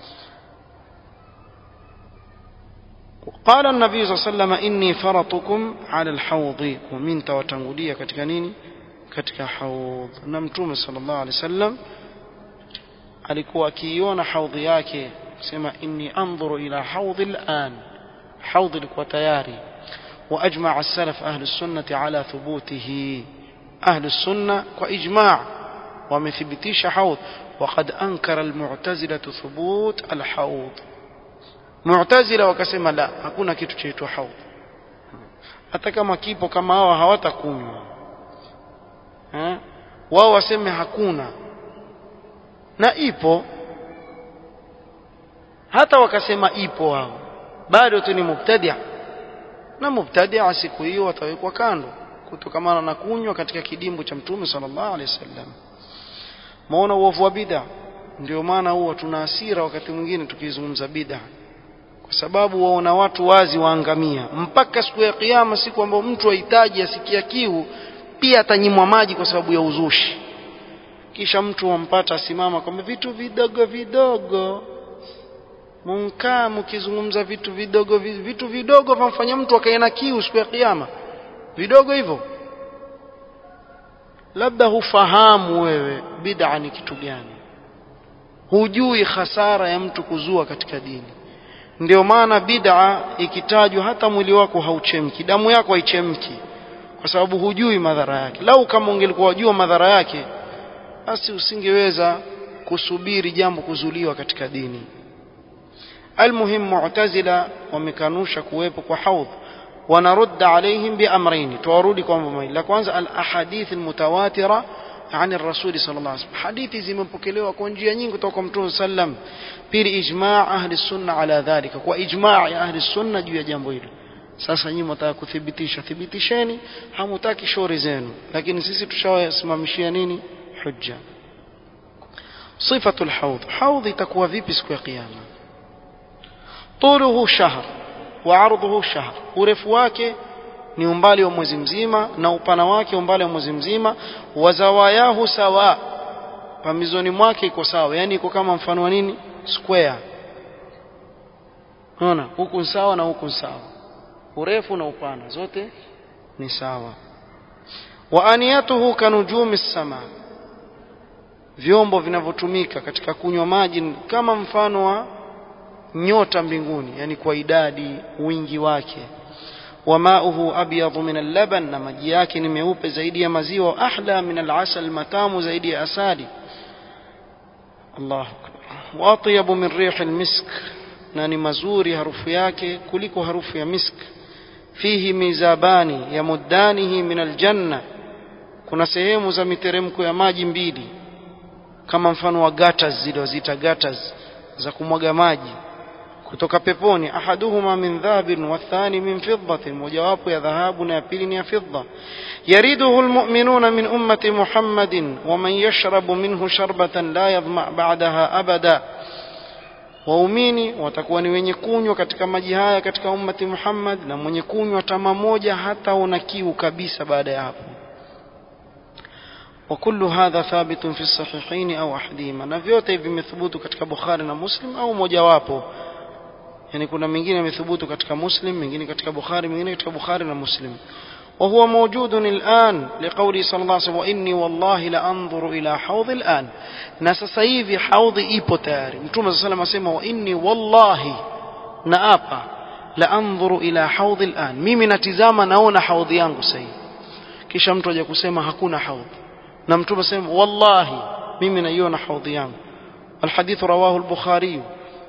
Speaker 1: قال النبي صلى الله عليه وسلم إني فرطكم على الحوض ومن توتنغولية katika nini katika haudh na mtume sallallahu alaihi wasallam alikuwa akiiona haudhi yake sema inni anzuru ila haudhi al'an haudhi ilikuwa tayari واجمع السلف اهل السنه على ثبوته أهل السنة وإجماع ومثبتيش حوض وقد أنكر المعتزلة ثبوت الحوض معتزلة وكسما لا hakuna kitu chaitwa haudh hata kama kipo kama hawa hawatakunywa wao waseme hakuna na ipo hata wakasema ipo wao bado tu ni mubtadia na mubtadia siku hiyo watawekwa kando kutokamana na kunywa katika kidimbu cha mtume sallallahu alaihi wasallam maona uovu wa bid'a ndio maana huwa tuna hasira wakati mwingine tukizungumza bid'a kwa sababu waona watu wazi waangamia mpaka siku ya kiyama siku ambayo mtu ahitaji asikia kiu pia atanyimwa maji kwa sababu ya uzushi kisha mtu wampata asimama kwamba vitu vidogo vidogo munkaa mkizungumza vitu vidogo vitu vidogo vamfanya mtu akae na kiu siku ya kiyama vidogo hivyo labda hufahamu wewe bid'a ni kitu gani hujui hasara ya mtu kuzua katika dini ndio maana bid'a ikitajwa hata mwili wako hauchemki damu yako haichemki kwa sababu hujui madhara yake lau kama ungelikuwa wajua madhara yake basi usingeweza kusubiri jambo kuzuliwa katika dini almuhim mu'tazila wamekanusha kuwepo kwa haudh ونرد عليهم بأمرين تورودي كما la kwanza al-ahadith al-mutawatira عن الرسول صلى الله عليه وسلم hadithi zimepokelewa kwa njia nyingi kutoka kwa Mtume sallam pili ijma' ahli sunna ala dhalika kwa ijma' ya ahli sunna juu ya jambo hilo sasa nyinyi mtaka kuthibitisha thibitisheni hamutaki shauri zenu lakini sisi tushawasimamishia nini hujja صفة الحوض حوض itakuwa vipi siku ya kiyama طوله شهر وعرضه شهر urefu wake ni umbali wa mwezi mzima na upana wake umbali wa mwezi mzima wazawayahu sawa pamizoni mwake iko sawa yani iko kama mfano wa nini square unaona huku sawa na huku sawa urefu na upana zote ni sawa wa aniyatuhu kanujumi sama vyombo vinavyotumika katika kunywa maji kama mfano wa nyota mbinguni yani kwa idadi wingi wake wamauhu abyadu min al-laban na maji yake ni meupe zaidi ya maziwa ahla min al-asal matamu zaidi ya asali Allah wa atyabu min rih al-misk na ni mazuri harufu yake kuliko harufu ya misk fihi mizabani yamuddanihi min al-janna kuna sehemu za miteremko ya maji mbili kama mfano wa gatas zile wazita gatas za kumwaga maji kutoka peponi ahaduhuma min dhahabin wathani min fiddatin mojawapo ya dhahabu na ya pili ni ya fidda yariduhu almu'minuna min ummati muhammadin waman yashrabu minhu sharbatan la yadhma ba'daha abada waumini watakuwa ni wenye kunywa katika maji haya katika ummati Muhammad na mwenye kunywa tama moja hata una kiu kabisa baada ya hapo وكل هذا ثابت في الصحيحين أو أحدهما na vyote hivi vimethubutu katika Bukhari na Muslim au mojawapo yani kuna mengine yamethubutu katika Muslim mengine katika Bukhari mengine katika Bukhari na Muslim وهو موجود الآن لقوله صلى الله عليه وسلم وإني والله لأنظر إلى حوض الآن na sasa hivi haudhi ipo tayari Mtume صلى الله عليه وسلم wa inni wallahi naapa la anzuru ila haudhi الآن mimi natizama naona haudhi yangu sasa kisha mtu aje kusema hakuna haudhi na Mtume sema wallahi mimi naiona haudhi yangu الحديث رواه البخاري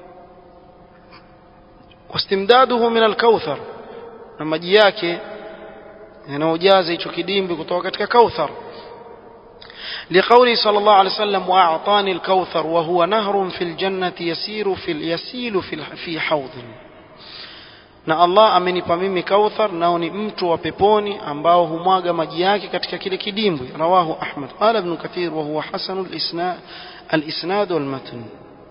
Speaker 1: واستمداده من الكوثر na maji yake yanaojaza hicho kidimbi kutoka katika kauthar لقوله صلى الله عليه وسلم وأعطاني الكوثر وهو نهر في الجنة يسير في يسيل في في حوض na Allah amenipa mimi kauthar nao ni mtu wa peponi ambao humwaga maji yake katika kile kidimbwi rawahu Ahmad qala ibn Kathir wa huwa hasan al-isnad al-isnad wal matn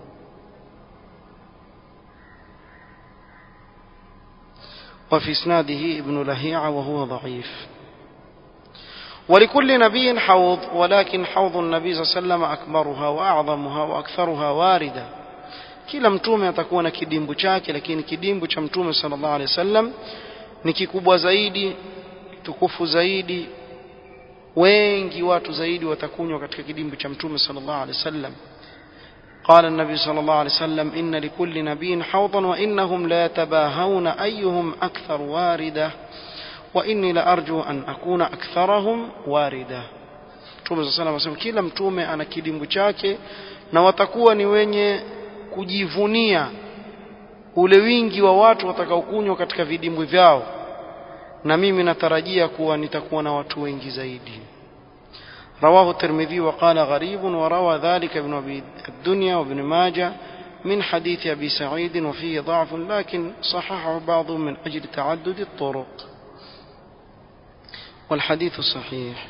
Speaker 1: وفي اسناده ابن لهيعة وهو ضعيف ولكل نبي حوض ولكن حوض النبي صلى الله عليه وسلم أكبرها وأعظمها وأكثرها واردة kila mtume atakuwa na kidimbu chake lakini kidimbu cha mtume sallallahu alaihi wasallam ni kikubwa zaidi tukufu zaidi wengi watu zaidi watakunywa katika kidimbu cha mtume sallallahu alaihi wasallam قال النبي صلى الله عليه وسلم إن لكل نبي حوضا وإنهم لا يتباهون أيهم أكثر واردة وإني لأرجو أن أكون أكثرهم واردة Mtume صلى الله عليه وسلم kila mtume ana kidimbu chake na watakuwa ni wenye kujivunia ule wingi wa watu watakaokunywa katika vidimbwi vyao na mimi natarajia kuwa nitakuwa na watu wengi zaidi رواه الترمذي وقال غريب وروى ذلك ابن أبي الدنيا وابن ماجه من حديث أبي سعيد وفيه ضعف لكن صححه بعضهم من أجل تعدد الطرق والحديث صحيح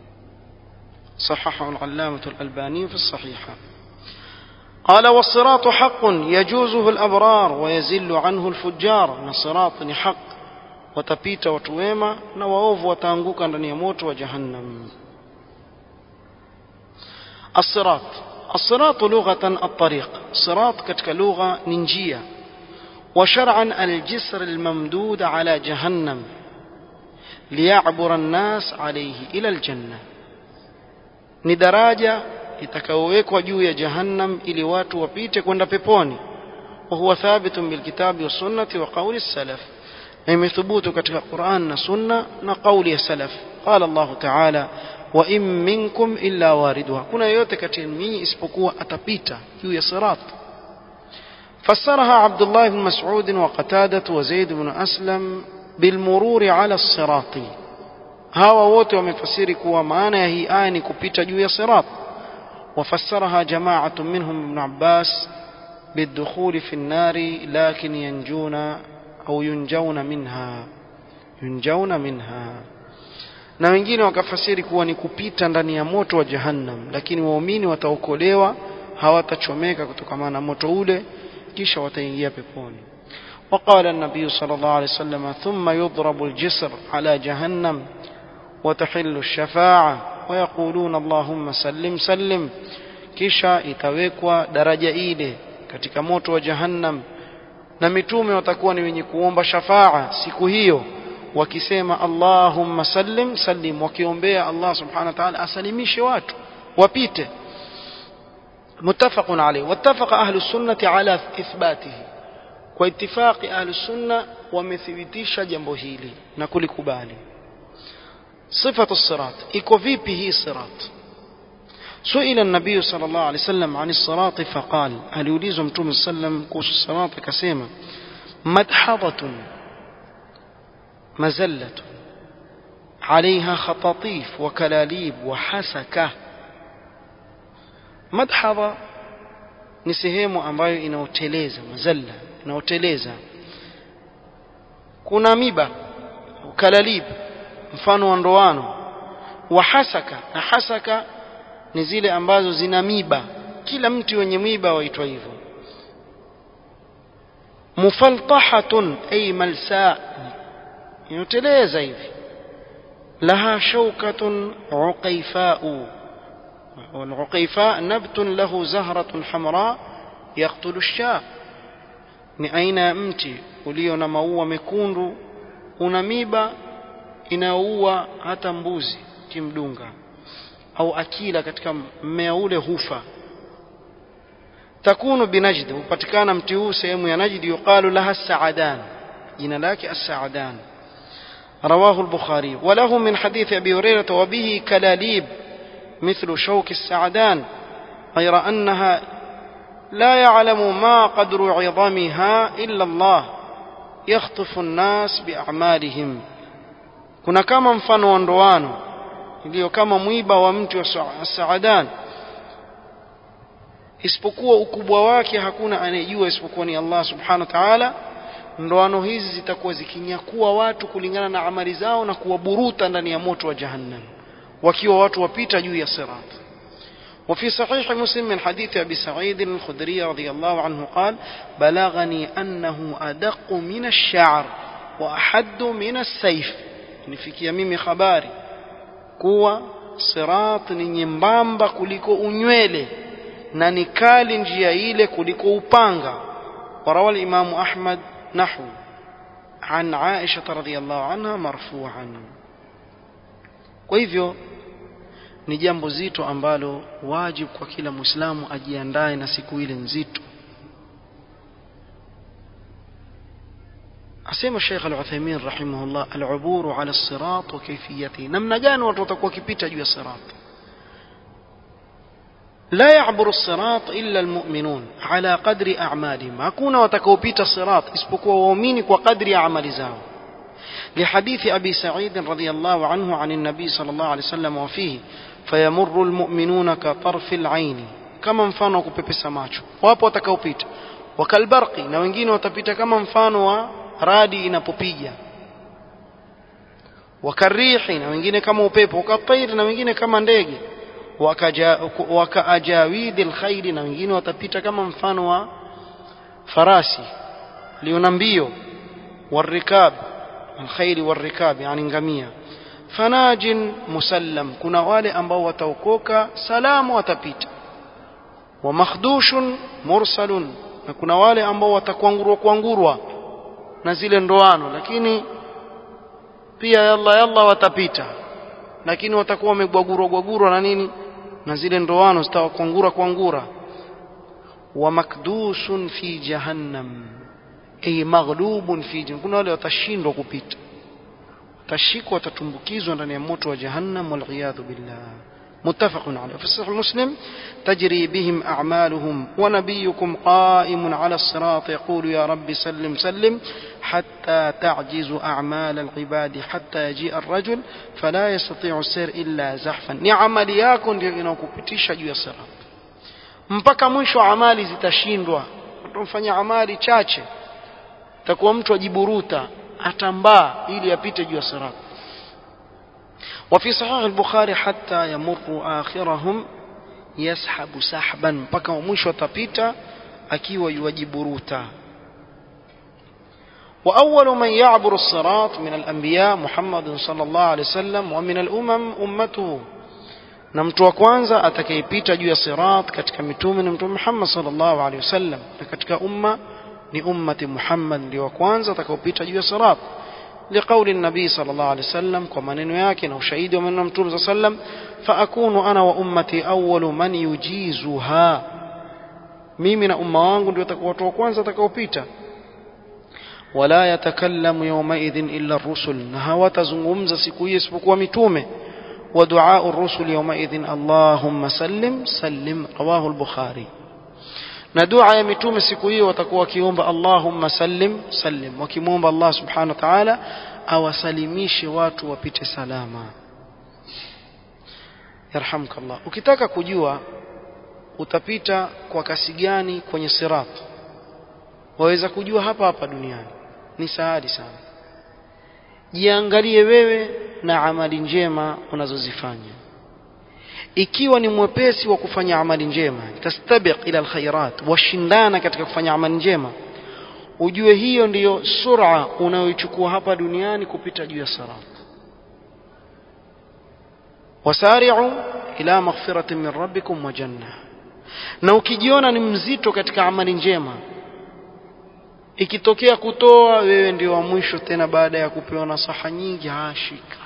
Speaker 1: صححه العلامة الألباني في الصحيحة قال والصراط حق يجوزه الأبرار ويزل عنه الفجار الصراط حق watapita watu wema na waovu wataanguka ndani ya moto wa jahannam الصراط الصراط لغة الطريق صراط كتك لغة ننجية وشرعا الجسر الممدود على جهنم ليعبر الناس عليه إلى الجنة ندراجة itakayowekwa juu ya jahannam ili watu wapite kwenda peponi وهو ثابت بالكتاب والسنة وقول السلف na imethubutu katika Qur'an na Sunna na kauli ya salaf qala Allah ta'ala wa in minkum illa waridha kuna yote kati ya nyinyi isipokuwa atapita juu ya sirat فسرها عبد الله بن مسعود وقتادة وزيد بن أسلم بالمرور على الصراط hawa wote wamefasiri kuwa maana ya hii aya ni kupita juu ya sirat وفسرها جماعة منهم ابن عباس بالدخول في النار لكن ينجون أو ينجون منها ينجون منها na wengine wakafasiri kuwa ni kupita ndani ya moto wa jahannam lakini waumini wataokolewa hawatachomeka kutokana na moto ule kisha wataingia peponi وقال النبي صلى الله عليه وسلم ثم يضرب الجسر على جهنم وتحل الشفاعة ويقولون اللهم سلم سلم kisha itawekwa daraja ile katika moto wa jahannam na mitume watakuwa ni wenye kuomba shafaa siku hiyo wakisema Allahumma sallim sallim wakiombea Allah subhanahu wa ta'ala asalimishe watu wapite muttafaqun alayhi wattafaqa ahlu sunnati ala ithbatihi kwa itifaqi ahlu sunna wamethibitisha jambo hili na kulikubali صفة الصراط iko vipi hii sirat سئل النبي صلى الله عليه وسلم عن الصراط فقال هل يوليز متوم السلم كوس الصراط كسيما مدحضة مزلة عليها خطاطيف وكلاليب وحسكة مدحضة ni sehemu ambayo inaoteleza mazalla inaoteleza kuna miba kalalib mfano wa ndoano wa hasaka na hasaka ni zile ambazo zina miba kila mti wenye miba waitwa hivyo mufaltahatun ay malsa inoteleza hivi laha shaukatun uqaifau والعقيفاء نبت له زهرة حمراء يقتل الشاء ni aina ya mti ulio na maua mekundu una miba inaua hata mbuzi kimdunga au akila katika mmea ule hufa takunu binajd hupatikana mti huu sehemu ya najd yuqalu laha saadan jina lake as-saadan رواه البخاري وله من حديث أبي هريرة وبه كلاليب مثل شوك السعدان غير أنها لا يعلم ما قدر عظمها إلا الله يخطف الناس بأعمالهم kuna kama mfano wa ndoano iliyo kama mwiba wa mti wa saadan isipokuwa ukubwa wake hakuna anayejua isipokuwa ni Allah subhanahu wa ta'ala ndoano hizi zitakuwa zikinyakua watu kulingana na amali zao na kuwaburuta ndani ya moto wa jahannam wakiwa watu wapita juu ya sirat وفي صحيح مسلم من حديث أبي سعيد الخدري رضي الله عنه قال بلغني أنه أدق من الشعر وأحد من السيف nifikia mimi habari kuwa sirat ni nyembamba kuliko unywele na ni kali njia ile kuliko upanga وروى الإمام أحمد نحو عن عائشة رضي الله عنها مرفوعا kwa hivyo ni jambo zito ambalo wajibu kwa kila muislamu ajiandae na siku ile nzito asema Sheikh Al-Uthaymeen rahimahullah al-uburu ala as-sirat wa kayfiyatihi namna gani watu watakuwa kipita juu ya sirat لا يعبر الصراط إلا المؤمنون على قدر أعمالهم hakuna watakaopita sirat isipokuwa waumini kwa kadri ya amali zao لحديث أبي سعيد رضي الله عنه عن النبي صلى الله عليه وسلم وفيه فيمر المؤمنون كطرف العين kama mfano wa kupepesa macho wapo watakaopita wakalbarqi na wengine watapita kama mfano wa radi inapopiga wakarihi na wengine kama upepo wakatairi na wengine kama ndege wakaajawidi alkhairi na wengine watapita kama mfano wa farasi liona mbio warikab alkhairi warikab yani ngamia fanajin musallam kuna wale ambao wataokoka salamu watapita wa makhdushun mursalun na kuna wale ambao watakwangurwa kwangurwa na zile ndoano lakini pia yalla yalla watapita lakini watakuwa wamegwagurwa gwagurwa na nini na zile ndoano zitawakwangura kwangura wa makdusun fi jahannam ay maghlubun fi jahannam kuna wale watashindwa kupita watashikwa watatumbukizwa ndani ya moto wa jahannam wal billah متفق عليه في صحيح مسلم تجري بهم أعمالهم ونبيكم قائم على الصراط يقول يا رب سلم سلم حتى تعجز أعمال العباد حتى يجيء الرجل فلا يستطيع السير إلا زحفا نعمل يكن inakupitisha juu ya sirat mpaka mwisho amali zitashindwa utamfanya amali chache takuwa mtu ajiburuta atambaa ili apite juu ya sirat وفي صحيح البخاري حتى يمر آخرهم يسحب سحبا mpaka mwisho atapita akiwa yuwajiburuta وأول من يعبر الصراط من الأنبياء محمد صلى الله عليه وسلم ومن الأمم أمته na mtu wa kwanza atakayepita juu ya sirat katika mitume ni mtume Muhammad sallallahu alaihi wasallam na katika umma ni ummati Muhammad ndio wa kwanza atakaopita juu ya sirat لقول النبي صلى الله عليه وسلم كما نياكن وشهيد ومن متوم صلى الله عليه وسلم فأكون أنا وأمتي أول من يجيزها mimi na umma wangu ndio watakuwa watu wa kwanza watakaopita wala yatakallamu yawmaidhin illa rusul na hawatazungumza siku hiyo isipokuwa mitume wa duaa rusul yawmaidhin allahumma sallim sallim rawahu al-bukhari na dua ya mitume siku hiyo watakuwa wakiomba Allahumma sallim sallim wakimwomba Allah subhanahu wa ta'ala awasalimishe watu wapite salama yarhamkallah ukitaka kujua utapita kwa kasi gani kwenye sirat waweza kujua hapa hapa duniani ni sahali sana jiangalie wewe na amali njema unazozifanya ikiwa ni mwepesi wa kufanya amali njema tastabiq ila alkhairat washindana katika kufanya amali njema ujue hiyo ndiyo sura unayoichukua hapa duniani kupita juu ya sirat wasari'u ila maghfiratin min rabbikum wa janna na ukijiona ni mzito katika amali njema ikitokea kutoa wewe ndio wa mwisho tena baada ya kupewa nasaha nyingi hashika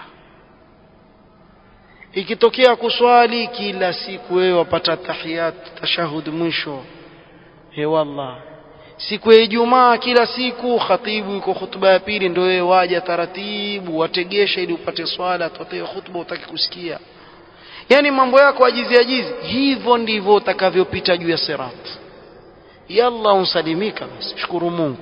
Speaker 1: ikitokea kuswali kila siku wewe wapata tahiyat tashahud mwisho he wallah siku ya Ijumaa kila siku khatibu yuko hutuba ya pili ndio wewe waja taratibu wategesha ili upate swala tutoe hutuba utaki kusikia yani mambo yako ajizi ajizi hivyo ndivyo utakavyopita juu ya sirat yalla unsalimika basi shukuru Mungu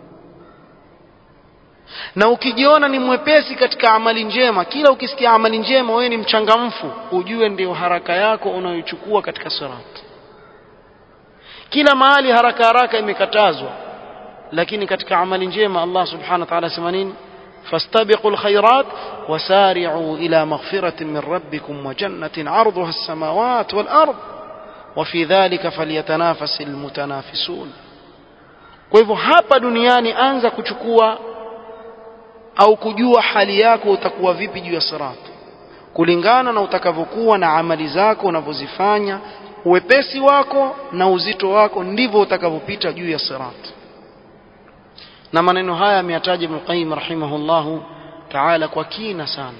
Speaker 1: na ukijiona ni mwepesi katika amali njema kila ukisikia amali njema wewe ni mchangamfu ujue ndio haraka yako unayochukua katika sirat kila mahali haraka haraka imekatazwa lakini katika amali njema Allah subhanahu wa ta'ala sema nini fastabiqu alkhairat wasari'u ila maghfiratin min rabbikum wa jannatin 'arduha as-samawati wal ard wa fi dhalika falyatanafasil mutanafisun kwa hivyo hapa duniani anza kuchukua au kujua hali yako utakuwa vipi juu ya sirat kulingana na utakavyokuwa na amali zako unavyozifanya uwepesi wako na uzito wako ndivyo utakavyopita juu ya sirat na maneno haya ameyataja Ibn Qayyim rahimahullahu ta'ala kwa kina sana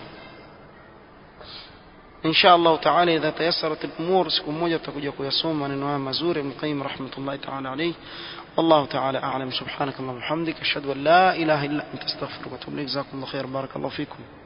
Speaker 1: insha Allah ta'ala idha tayassarat al-umur siku moja tutakuja kuyasoma maneno haya mazuri Ibn Qayyim rahmatullahi ta'ala alayhi والله تعالى أعلم سبحانك اللهم وبحمدك أشهد أن لا إله إلا أنت أستغفرك وأتوب إليك جزاكم الله خير بارك الله فيكم